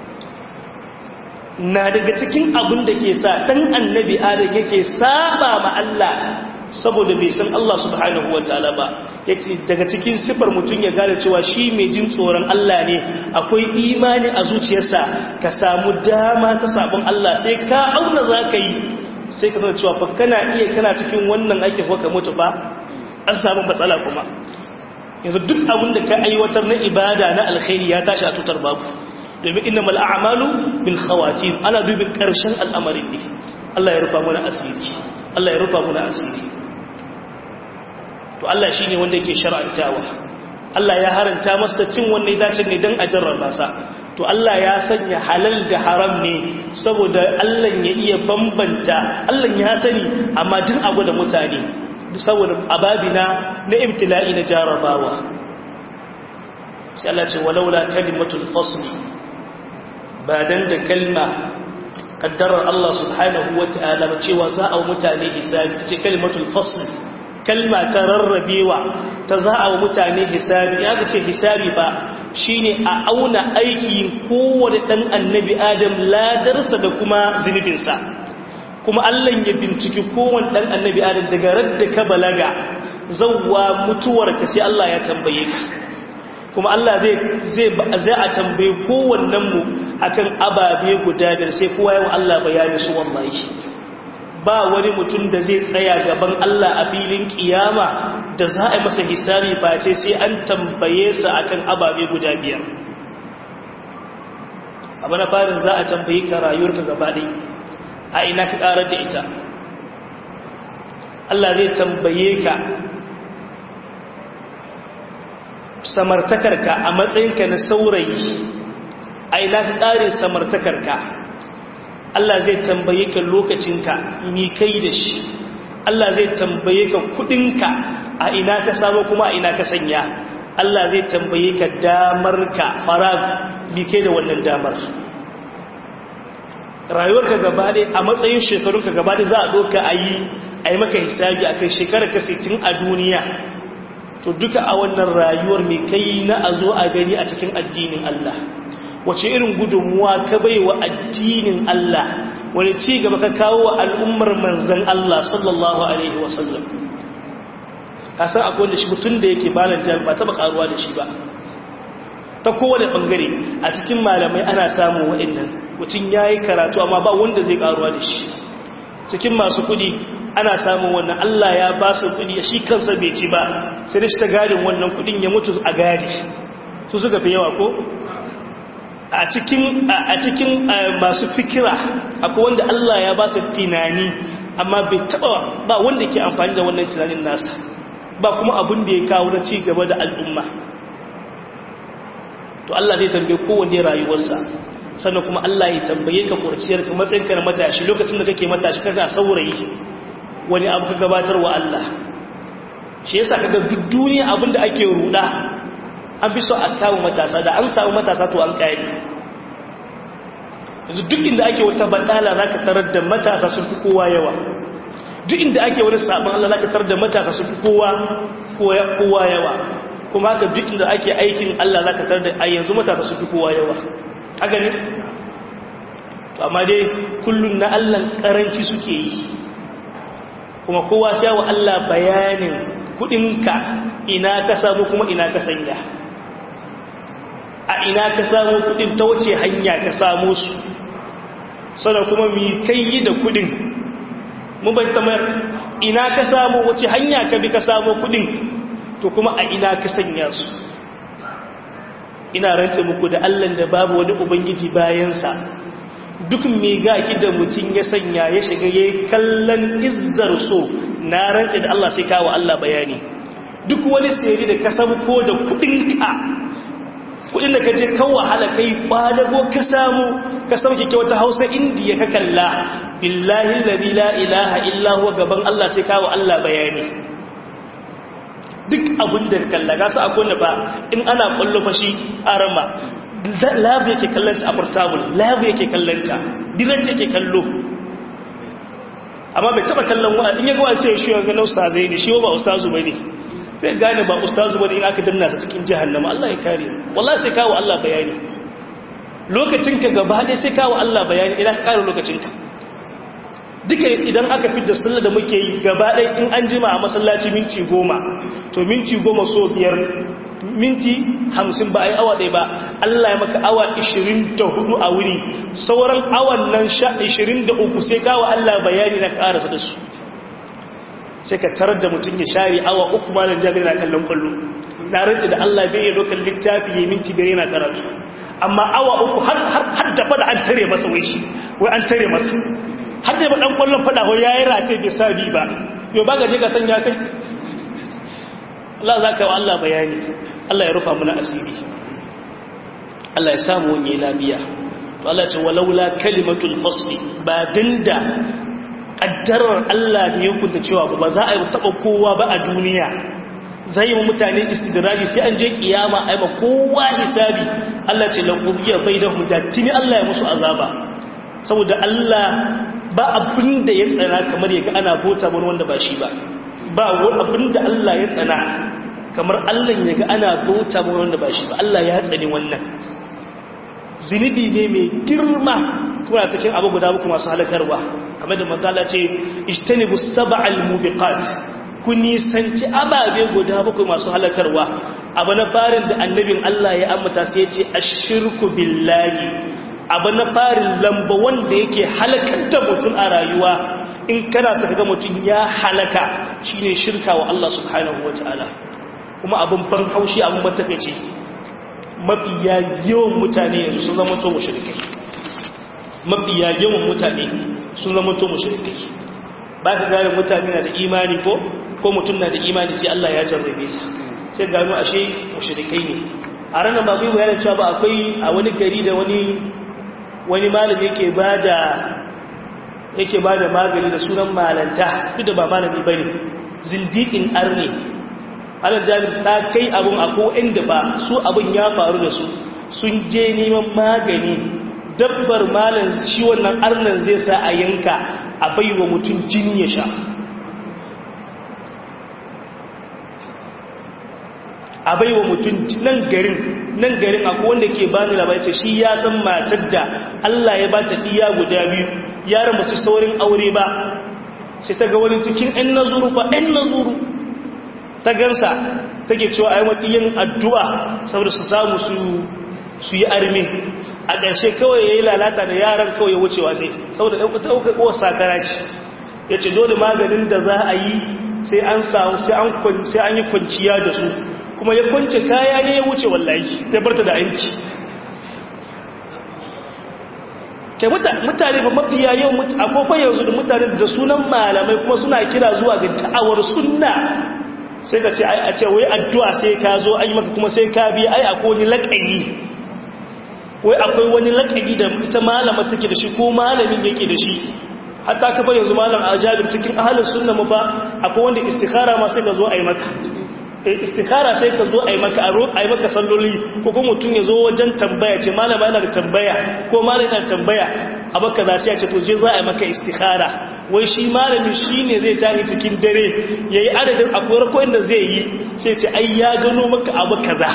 na daga cikin abin da ke sa dan annabi adam yake saba ma Allah saboda bai san Allah subhanahu wa ta'ala ba yace daga cikin sifar mutum ya gane cewa shi mai jin tsoron Allah ne akwai imani a zuciyarsa ka samu dama ta sabon Allah sai ka auna zaka yi sai ka cewa fa kana iya kana cikin wannan aikin ko ka mutu ba an samu matsala kuma yanzu duk abin da ka aiwatar na ibada na alkhairi ya tashi a tutar babu domin innamal a'malu bil khawatim ana dubin karshen al'amarin ne Allah ya rufa mana asiri Allah ya rufa mana asiri to Allah shine wanda yake shar'antawa Allah ya haranta masa cin wannan dace ne dan a jarraba sa to Allah ya sanya halal da haram ne saboda Allah ya iya bambanta Allah ya sani amma duk abu da mutane saboda ababina na ibtila'i na jarrabawa sai Allah ce walaula kalimatul fasli ba dan da kalma kaddarar Allah subhanahu wa ta'ala ba cewa za a mutane hisabi ce kalimatul fasl kalma ta rarrabewa ta za a mutane hisabi ya ga ce hisabi ba shine a auna aiki kowane dan annabi adam ladarsa da kuma zunubinsa kuma Allah ya binciki kowane dan annabi adam daga radda ka balaga zawwa mutuwarka sai Allah ya tambaye ka kuma Allah zai zai zai a tambaye kowannen mu akan ababe guda biyar sai kowa yawa Allah bayani su wallahi ba wani mutum da zai tsaya gaban Allah a filin kiyama da za a yi masa hisabi face sai an tambaye sa akan ababe guda biyar abu na farin za a tambaye ka rayuwarka gaba ɗaya a ina ka ƙarar da ita Allah zai tambaye ka samartakarka a matsayinka na saurayi a ina ka ƙare samartakarka Allah zai tambaye ka lokacinka mi kai da shi Allah zai tambaye ka kudinka a ina ka samu kuma a ina ka sanya Allah zai tambaye ka damarka farag mi kai da wannan damar rayuwarka gaba ɗaya a matsayin shekarunka gaba ɗaya za a ɗoka a yi a yi maka hisabi a kai shekarar ka a duniya to duka a wannan rayuwar mai kai na a zo a gani a cikin addinin Allah wace irin gudunmuwa ka bai wa addinin Allah wani ci gaba ka kawo wa al'ummar manzan Allah sallallahu alaihi wasallam ka san akwai wanda shi mutum da yake balan jami'a ba taɓa ƙaruwa da shi ba ta kowane ɓangare a cikin malamai ana samun waɗannan mutum ya yi karatu amma ba wanda zai ƙaruwa da shi cikin masu kuɗi ana samun wannan Allah ya ba su kudi shi kansa bai ci ba sai da shi ta gadin wannan kudin ya mutu a gadi su suka fi yawa ko a cikin a cikin masu fikira akwai wanda Allah ya ba su tunani amma bai taba ba wanda ke amfani da wannan tunanin nasa ba kuma abin da ya kawo na ci gaba da al'umma to Allah zai tambaye kowanne rayuwarsa sannan kuma Allah ya tambaye ka kurciyar ka matsayinka na matashi lokacin da kake matashi kaga saurayi wani abu ka gabatar wa Allah shi yasa kaga duk duniya abinda ake ruda an fi so a kawo matasa da an samu matasa to an kai yanzu duk inda ake wata badala zaka tarar da matasa sun fi kowa yawa duk inda ake wani sabon Allah zaka tarar da matasa sun fi kowa kowa yawa kuma haka duk inda ake aikin Allah zaka tarar da ai yanzu matasa sun fi kowa yawa haka ne to amma dai kullun na Allah karanci suke yi kuma kowa sai wa Allah bayanin kudinka ina ka samu kuma ina ka sanya a ina ka samu kudin ta wace hanya ka samu su sannan kuma mi kai yi da kudin mun bai tamar ina ka samu wace hanya ka bi ka samu kudin to kuma a ina ka sanya su ina rantse muku da Allah da babu wani ubangiji bayansa duk mai gaki da mutum ya sanya ya shiga yayin kallon izzar so na rantse da Allah sai kawo Allah bayani duk wani sayari da ka samu ko da kudinka kudin da ka je kan wahala kai kwadago ka samu ka sauke kyauta hausa indiya ka kalla billahi alladhi la ilaha illa huwa gaban Allah sai kawo Allah bayani duk abin da ka kalla ga su akwai ba in ana kwallo fashi arama lab yake kallanta a portable lab yake kallanta direct yake kallo amma bai taba kallon wa in ya ga sai shi ga ustazai ne shi ba ustazu bane sai gane ba ustazu bane in aka danna sa cikin jahannama Allah ya kare wallahi sai kawo Allah bayani lokacin ka gaba dai sai kawo Allah bayani idan ka kare lokacin ka duka idan aka fitar sallar da muke yi gaba dai in an jima a masallaci minti goma to minti goma so biyar minti hamsin ba a yi awa ɗaya ba Allah ya maka awa ishirin da hudu a wuri sauran awan nan sha ishirin da uku sai kawo Allah bayani na ƙarasa da su sai ka tarar da mutum ya share awa uku malam jami'ai na kallon kwallo na rance da Allah bai yi dokar littafi ya minti biyar yana karatu amma awa uku har da fada an tare masa wai shi wai an tare masa har da ɗan kwallon fada ko ya yi rate bai sa bi ba yau ba gaje ka sanya kai Allah za ka yi wa Allah bayani Allah ya rufa muna asiri Allah ya samu wani labiya to Allah ce walaula kalimatul fasli ba dinda kaddarar Allah da ya kunta cewa ba za a yi taba kowa ba a duniya zai yi mutane istidraji sai an je kiyama ai ba kowa hisabi Allah ce lan qudiya bainahum da tini Allah ya musu azaba saboda Allah ba abin da ya tsana kamar yaga ana bota wani wanda ba shi ba ba wani abin da Allah ya tsana kamar Allah ya ga ana bauta mu wanda ba shi ba Allah ya tsani wannan zunubi ne mai girma kuma cikin abu guda muku masu halakarwa kamar da manzala ce ijtanibu sab'al mubiqat ku nisanci ababe guda muku masu halakarwa abu na farin da annabin Allah ya ambata sai ya ce ashirku billahi abu na farin lamba wanda yake halakar da mutum a rayuwa in kana saka ga mutum ya halaka shine shirka wa Allah subhanahu wataala kuma abin ban haushi abin matakaici mafiya yawan mutane yanzu sun zama to mushrikai mafiya yawan mutane sun zama to mushrikai ba ka gane mutane na da imani ko ko mutum na da imani sai Allah ya jarrabe sa sai gano ashe mushrikai ne a ranar ba mai bayanin cewa ba akwai a wani gari da wani wani malami yake bada yake bada magani da sunan malanta duk da ba malami bane zindiqin arne alal jami'in ta kai abin ako inda ba su abin ya faru da su sun je neman magani dabbar malam shi wannan arnan zai sa a yanka a baiwa mutum jini ya sha a baiwa mutum nan garin nan garin akwai wanda ke bani labarai shi ya san matar da Allah ya ba ta diya guda biyu yaran ba su saurin aure ba sai ta ga wani cikin ɗan nazuru ba ɗan nazuru ta gansa take cewa ai makiyin addu'a saboda su samu su su yi armi a ƙarshe kawai yayi lalata da yaran kawai ya wucewa ne saboda ɗauka ɗauka ko sakara ce yace dole maganin da za a yi sai an samu sai an sai an yi kwanciya da su kuma ya kwance kaya ne ya wuce wallahi ya barta da aiki kai mutane ba mafiya yau akwai yanzu da mutane da sunan malamai kuma suna kira zuwa ga ta'awar sunna sai ka ce a ce wai addu'a sai ka zo ai maka kuma sai ka bi ai akwai wani laƙani wai akwai wani laƙani da ita malama take da shi ko malamin yake da shi hatta ka yanzu malam a jabir cikin ahalin sunna mu ba akwai wanda istikhara ma sai ka zo ai maka istikhara sai ka zo ai maka ai maka salloli ko kuma mutum ya zo wajen tambaya ce malama yana da tambaya ko malama yana da tambaya abaka za sai ya ce to je za a yi maka istikhara wai shi malamin shi ne zai tahi cikin dare ya yi adadin akwai rakoyin da zai yi sai ce ai ya gano maka abu kaza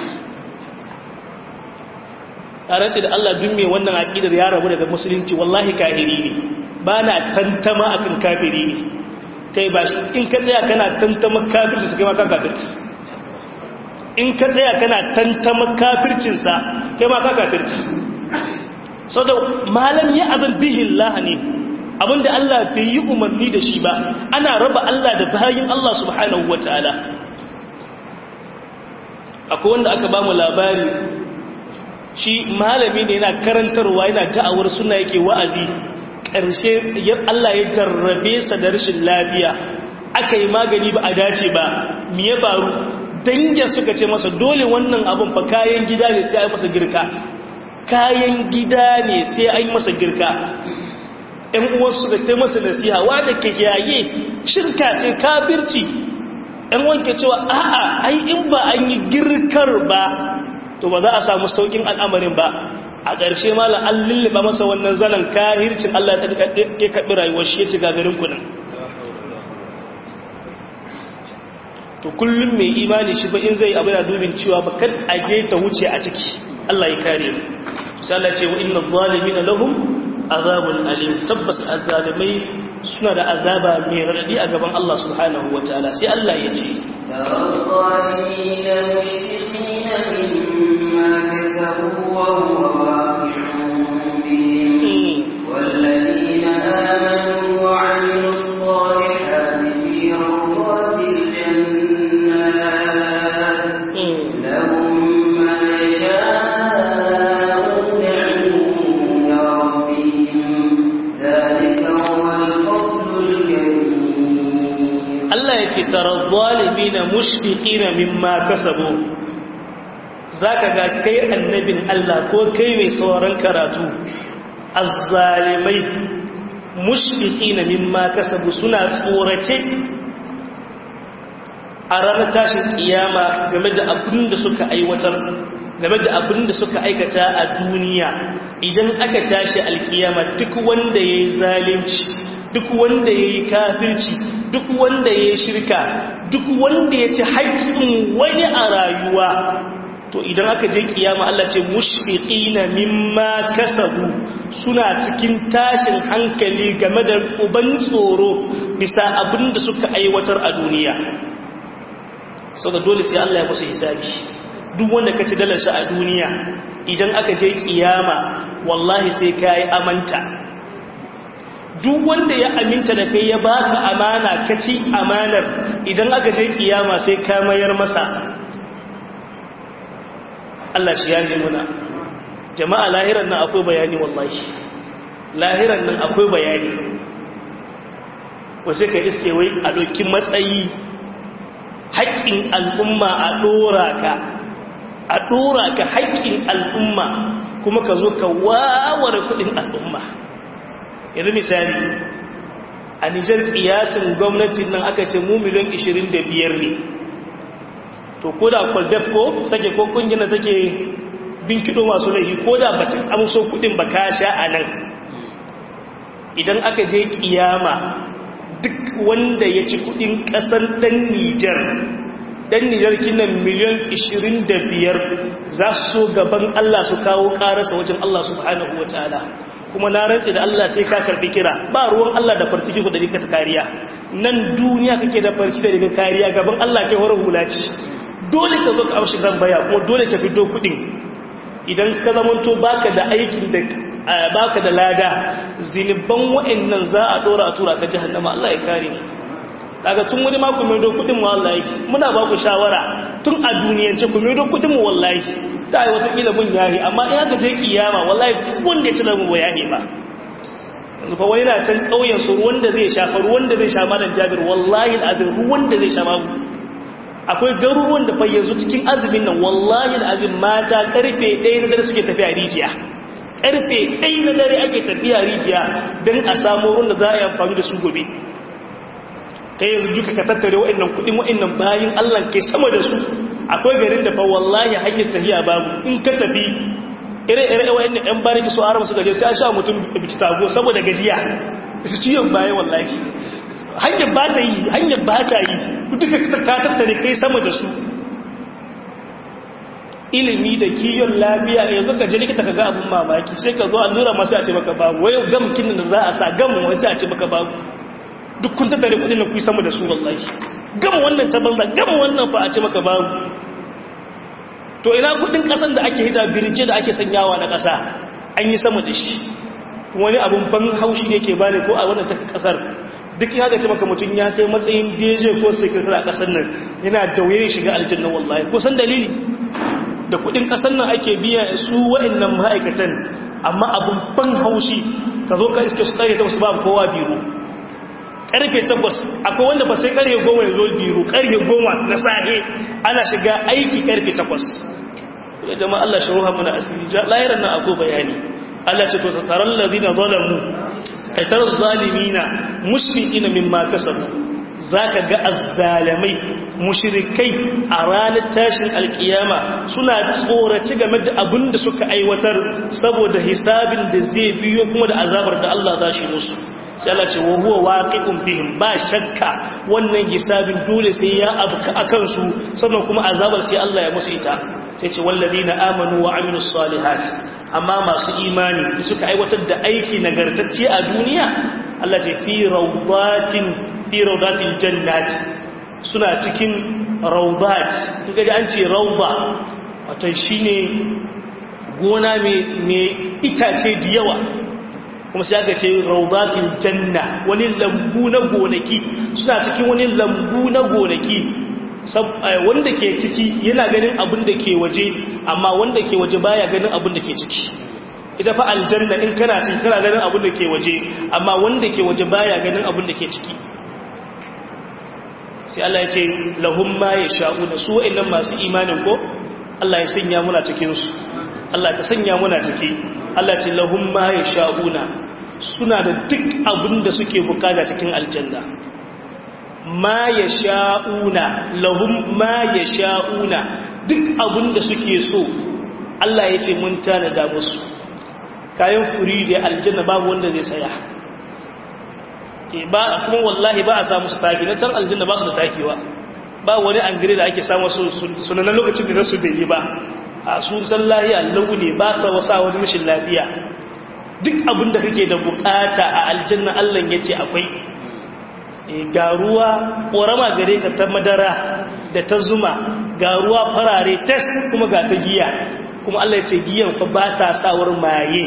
a race da Allah dun mai wannan aƙidar ya rabu daga musulunci wallahi kahiri ne ba na tantama akan kafiri ne kai ba shi in ka tsaya kana tantama kafirci su kai maka kafirci in ka tsaya kana tantama kafircinsa kai maka kafirci sau da malam ya azan bihin lahani abinda Allah bai yi umarni da shi ba ana raba Allah da bayin Allah subhanahu wa ta'ala akwai wanda aka ba mu labari shi malami ne yana karantarwa yana da'awar suna yake wa'azi ƙarshe Allah ya jarrabe sa da rashin lafiya aka yi magani ba a dace ba me ya faru dange suka ce masa dole wannan abun fa kayan gida ne sai a yi masa girka kayan gida ne sai a yi masa girka ‘yan uwansu da ta masa nasiha wadda ke yaye shirka ce kabirci ‘yan wanke cewa a'a ai in ba an yi girkar ba to ba za a samu saukin al'amarin ba a ƙarshe malam an lullaba masa wannan zanen kahircin Allah ya kaɓi rayuwar shi ya ci gagarin kunan to kullum mai imani shi ba in zai abu da dubin cewa ba kan aje ta wuce a ciki Allah ya kare mu sai Allah ce wa inna zalimina lahum azabun alim tabbas azalimai suna da azaba mai radadi a gaban Allah subhanahu wataala sai Allah ya ce والذين آمنوا وعملوا الصالحات في روضات الجنات لهم ما يشاءون عند ربهم ذلك هو الفضل الكبير Allah ya ce tarar zalimina mushfiqina mimma kasabu zaka ga kai annabin Allah ko kai mai sauran karatu azzalimai mushfiqina mimma kasabu suna tsorace a ranar tashin kiyama game da abin da suka aiwatar game da abin da suka aikata a duniya idan aka tashi alkiyama duk wanda ya yi zalunci duk wanda ya yi kafirci duk wanda ya yi shirka duk wanda ya ci haƙƙin wani a rayuwa to idan aka je kiyama Allah ce mushfiqina mimma kasabu suna cikin tashin hankali game da uban tsoro bisa abin da suka aiwatar a duniya saboda dole sai Allah ya musu hisabi duk wanda ka ci dalar shi a duniya idan aka je kiyama wallahi sai kai amanta duk wanda ya aminta da kai ya baka amana ka ci amanar idan aka je kiyama sai ka mayar masa Allah shi ya muna jama'a lahiran nan akwai bayani wallahi lahiran nan akwai bayani wasu ka iske wai a ɗauki matsayi haƙƙin al'umma a ɗora ka a ɗora ka haƙƙin al'umma kuma ka zo ka waware kuɗin al'umma yanzu misali a nijar ƙiyasin gwamnatin nan aka ce mu miliyan 25 ne to ko da kwaldef ko take ko kungiyar da take bin kido masu laifi ko da batun amso kudin ba ka sha a nan idan aka je kiyama duk wanda ya ci kudin kasar dan nijar dan nijar kinan miliyan 25 za su so gaban Allah su kawo karasa wajen Allah subhanahu wa ta'ala kuma na rantse da Allah sai ka karbi kira ba ruwan Allah da farciki ku da rika kariya nan duniya kake da farci da rika kariya gaban Allah ke horar hula ce dole ka zo ka amshi zan baya kuma dole ka fito kudin idan ka zamanto baka da aikin da baka da lada ziniban wa'annan za a dora a tura ka jahannama Allah ya kare mu daga tun wani ma ku mai do kudin mu wallahi muna ba ku shawara tun a duniyance ku mai do kudin mu wallahi ta yi wata kila mun yahi amma in aka je kiyama wallahi duk wanda ya ci da mu bayani ba yanzu fa wani na can kauyen su ruwan da zai sha fa ruwan da zai sha malam Jabir wallahi alazim ruwan da zai sha babu akwai garuruwan da fayyanzu cikin azumin nan wallahi azim mata karfe ɗaya na dare suke tafiya rijiya karfe ɗaya na dare ake tafiya rijiya don a samu ruwan da za a yi amfani da su gobe ta yanzu duka ka tattare wa'annan kuɗin wa'annan bayan allah ke sama da su akwai garin da fa wallahi hanyar tafiya babu in ka tafi ire-ire wa'annan yan bariki su arama suka je sai an sha mutum biki tago saboda gajiya su ciyon baya wallahi hanyar ba ta yi hanyar ba ta yi duka ka tattare kai sama da su ilimi da kiyon lafiya yanzu ka je likita ka ga abun mamaki sai ka zo allura masu a ce maka babu wai gam kinin da za a sa gam wai sai a ce maka babu duk kun tattare kudin da ku sama da su wallahi gam wannan ta banza gam wannan fa a ce maka babu to ina kudin kasan da ake hida birje da ake sanyawa na kasa an yi sama da shi wani abun ban haushi ne ke bani ko a wannan ta kasar duk ya gace maka mutum ya kai matsayin DJ ko sekretar a kasar nan yana da wuyan shiga aljanna wallahi ko san dalili da kudin kasar nan ake biya su wa'annan ma'aikatan amma abun ban haushi ka zo ka iske su kare ta wasu babu kowa biro karfe takwas akwai wanda ba sai karfe goma ya zo biro karfe goma na sahe ana shiga aiki karfe takwas ya jama'a Allah shi ruha muna asiri lahiran nan akwai bayani Allah ce to taron ladina zalamu kaitar zalimina mushfiqina mimma kasabu zaka ga azzalamai mushrikai a ranar tashin alkiyama suna tsoraci game da abin da suka aiwatar saboda hisabin da zai biyo kuma da azabar da Allah za shi musu sai Allah ce wa huwa waqi'un bihim ba shakka wannan hisabin dole sai ya abuka akan su sannan kuma azabar sai Allah ya musu ita sai ce wallazina amanu wa amilus salihat amma masu imani suka aiwatar da aiki nagartacce a duniya Allah ce fi rawdatin fi rawdatil jannat suna cikin rawdat kaga da an ce rawda wato shine gona mai itace da yawa kuma sai aka ce rawdatil janna wani lambu na gonaki suna cikin wani lambu na gonaki wanda ke ciki yana ganin abin da ke waje amma wanda ke waje baya ganin abin da ke ciki ita fa aljanna in kana ciki kana ganin abin da ke waje amma wanda ke waje baya ganin abin da ke ciki sai Allah ya ce lahum ma yasha'una su wa'annan masu imanin ko Allah ya sanya muna cikin su Allah ka sanya muna ciki Allah ya ce lahum ma yasha'una suna da duk abin da suke bukata cikin aljanna ma ya sha'una lahum ma ya sha'una duk abin da suke so Allah ya ce mun tanada musu kayan furi da aljanna babu wanda zai saya ba kuma wallahi ba a samu su taki na can aljanna ba su da takiwa ba wani an gire da ake samu sunanan lokacin da nasu bai yi ba a sun san lahiya launi ba sa wasa wani rashin lafiya duk abin da kake da bukata a aljanna Allah ya ce akwai ga ruwa ƙorama gare ka ta madara da ta zuma ga ruwa farare tes kuma ga ta giya kuma Allah ya ce giyan fa ba ta sawar maye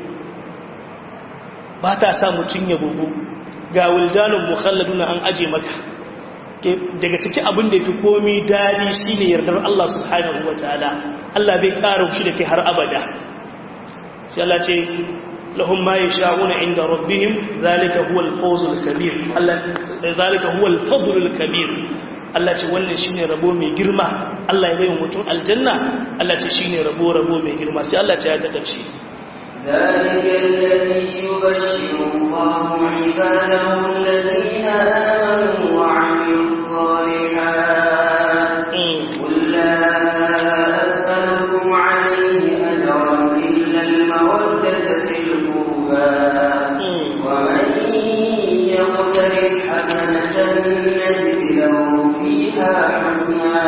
ba ta sa mutum ya bugu ga wildanun mukhalladuna an aje maka daga take abin da fi komi dadi shine yardar Allah subhanahu wataala Allah bai ƙara shi da kai har abada sai Allah ce لهم ما يشاءون عند ربهم ذلك هو الفوز الكبير ذلك هو الفضل الكبير Allah ce wannan shine rabo mai girma Allah ya bayin mutum aljanna Allah ce shine rabo rabo mai girma sai Allah ce ya ta karshe ذلك الذي يبشر الله عباده الذين آمنوا وعملوا الصالحات قل لا أسألكم عليه أجرا إلا المودة في القربى ومن يقترف حسنة نجد له فيها حسنا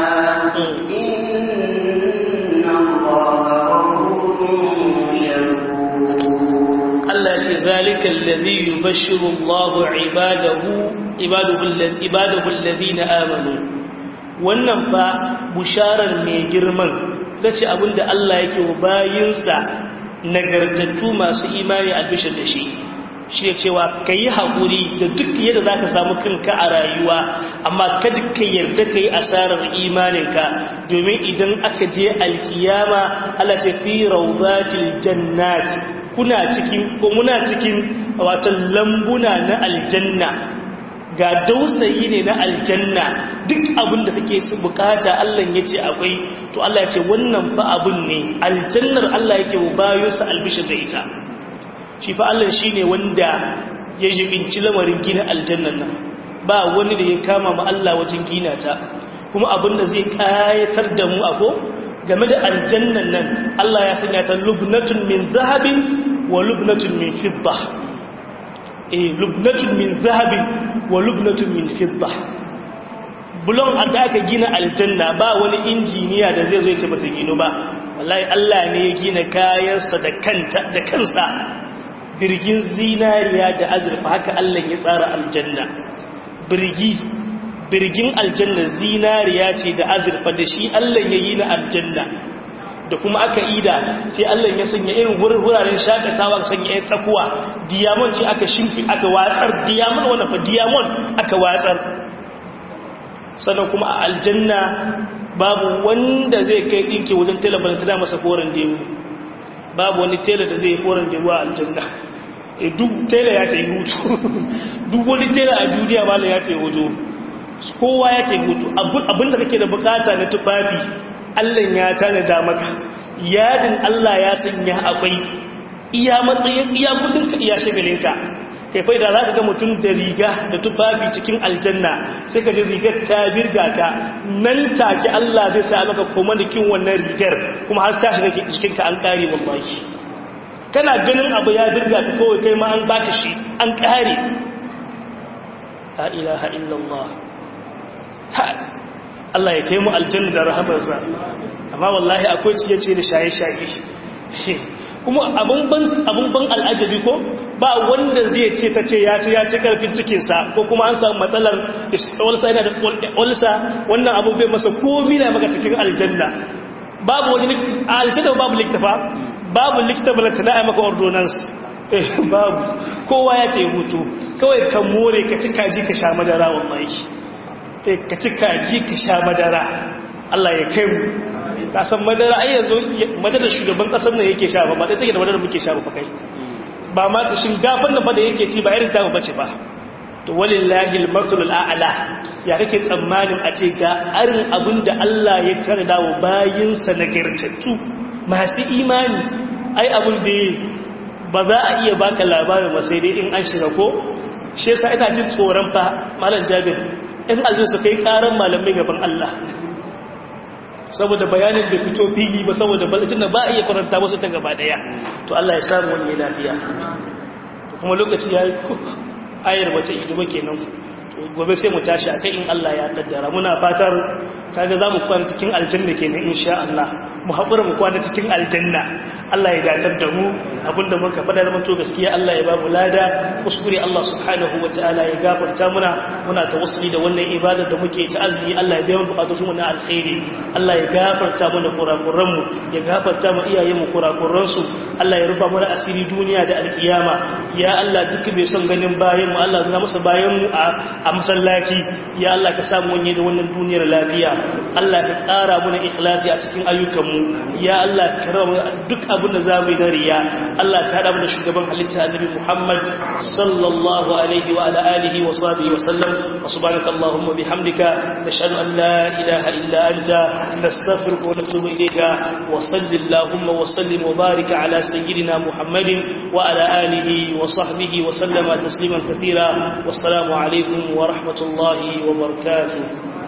إن الله غفور شكور Allah ce zalika alladhi yubashshiru Allahu ibadahu ibadahu ibadahu alladhina amanu wannan fa busharar mai girman tace abinda Allah yake wa bayinsa nagartattu masu imani a bishar da shi shi ya cewa ka yi haƙuri da duk yadda za ka samu kanka a rayuwa amma kada ka yarda ka yi asarar imaninka domin idan aka je alkiyama ala ce fi rauzatil jannat kuna cikin ko muna cikin watan lambuna na aljanna ga dausayi ne na aljanna duk abin da kake bukata Allah ya ce akwai to Allah ya ce wannan fa abun ne aljannar Allah yake bayo sa albishir da ita shi fa Allah shine wanda ya jibinci lamarin gina aljannan nan ba wani da ya kama ma Allah wajen gina ta kuma abin da zai kayatar da mu ako game da aljannan nan Allah ya sanya ta lubnatun min zahabin wa lubnatun min fidda eh lubnatun min zahabin wa lubnatun min fidda bulon da aka gina aljanna ba wani injiniya da zai zo ya ce bata gino ba wallahi Allah ne ya gina kayansa da kanta da kansa birgin zinariya da azurfa haka Allah ya tsara aljanna birgi birgin aljanna zinariya ce da azurfa da shi Allah ya yi na aljanna da kuma aka ida sai Allah ya sanya irin wuraren shakatawa sanya ya tsakuwa diamond ce aka shimfi aka watsar diamond wannan fa diamond aka watsar sannan kuma a aljanna babu wanda zai kai dinki wajen tela balantana masa koren dewu babu wani tela da zai koren dewu a aljanna e duk tela ya ta yi hutu duk wani tela a duniya mala ya ta yi hutu kowa ya ta yi hutu abinda kake da bukata na tufafi allah ya tanada maka yadin allah ya sanya akwai iya matsayin iya kudinka iya shagalinka kai fai da za ka ga mutum da riga da tufafi cikin aljanna sai ka ji rigar ta birga ka nan take Allah zai sa maka koma da kin wannan rigar kuma har ta shiga cikinka an kare wallahi kana ganin abu ya birga ka kawai kai ma an baka shi an kare la ilaha illallah ha Allah ya kai mu aljanna da rahamarsa amma wallahi akwai ciye-ciye da shaye-shaye kuma abun ban al'ajabi ko ba wanda zai ce ta ce ya ce ya ce karfin cikinsa ko kuma an samu matsalar olsa yana da olsa wannan abu bai masa komi na maka cikin aljanna babu wani aljanna babu liktafa babu likta balanta na maka ordonance babu kowa ya ke hutu kawai ka more ka ci kaji ka sha madara wallahi ka ci kaji ka sha madara Allah ya kai mu kasan madara ai yanzu madara shugaban kasar nan yake sha ba ba dai take da madara muke sha ba kai ba ma shinkafar nan fa da yake ci ba irin ta bace ba to walillahi al-masalul a'la ya kake tsammanin a ce ga arin abin da Allah ya tare dawo bayin sa nagartattu masu imani ai abin da ba za a iya baka labarin ba sai dai in an shiga ko shi yasa ina jin tsoron fa malam Jabir in aljin su kai karan malamai gaban Allah saboda bayanin da fito fili ba saboda balacin da ba a iya karanta wasu ta gaba daya to Allah ya samu wani lafiya kuma lokaci ya yi ayar wace ijima kenan gobe sai mu tashi a kai in Allah ya kaddara muna fatar kaga za mu kwana cikin aljanna kenan insha Allah mu haƙura mu kwana cikin aljanna Allah ya datar da mu abinda muka faɗa da manto gaskiya Allah ya ba mu lada kuskure Allah subhanahu wa ta'ala ya gafarta muna muna tawassuli da wannan ibadar da muke ta azumi Allah ya biya mu bukatun mu na alkhairi Allah ya gafarta mana kurakuran mu ya gafarta mu iyayen mu kurakuran su Allah ya rufa mana asiri duniya da alkiyama ya Allah duk bai son ganin bayan mu Allah ya masa bayan mu a masallaci ya Allah ka samu wanye da wannan duniyar lafiya Allah ka ƙara mana ikhlasi a cikin ayyukan mu ya Allah ka rawa duk abin da za mu yi na riya Allah ka haɗa mana shugaban halitta annabi Muhammad sallallahu alaihi wa ala alihi wa sahbihi wa sallam wa subhanaka allahumma bihamdika nashhadu an la ilaha illa anta nastaghfiruka wa natubu ilayka wa sallallahu wa sallim wa barik ala sayyidina Muhammadin wa ala alihi wa sahbihi wa sallama tasliman kathira wassalamu alaikum wa rahmatullahi wa barakatuh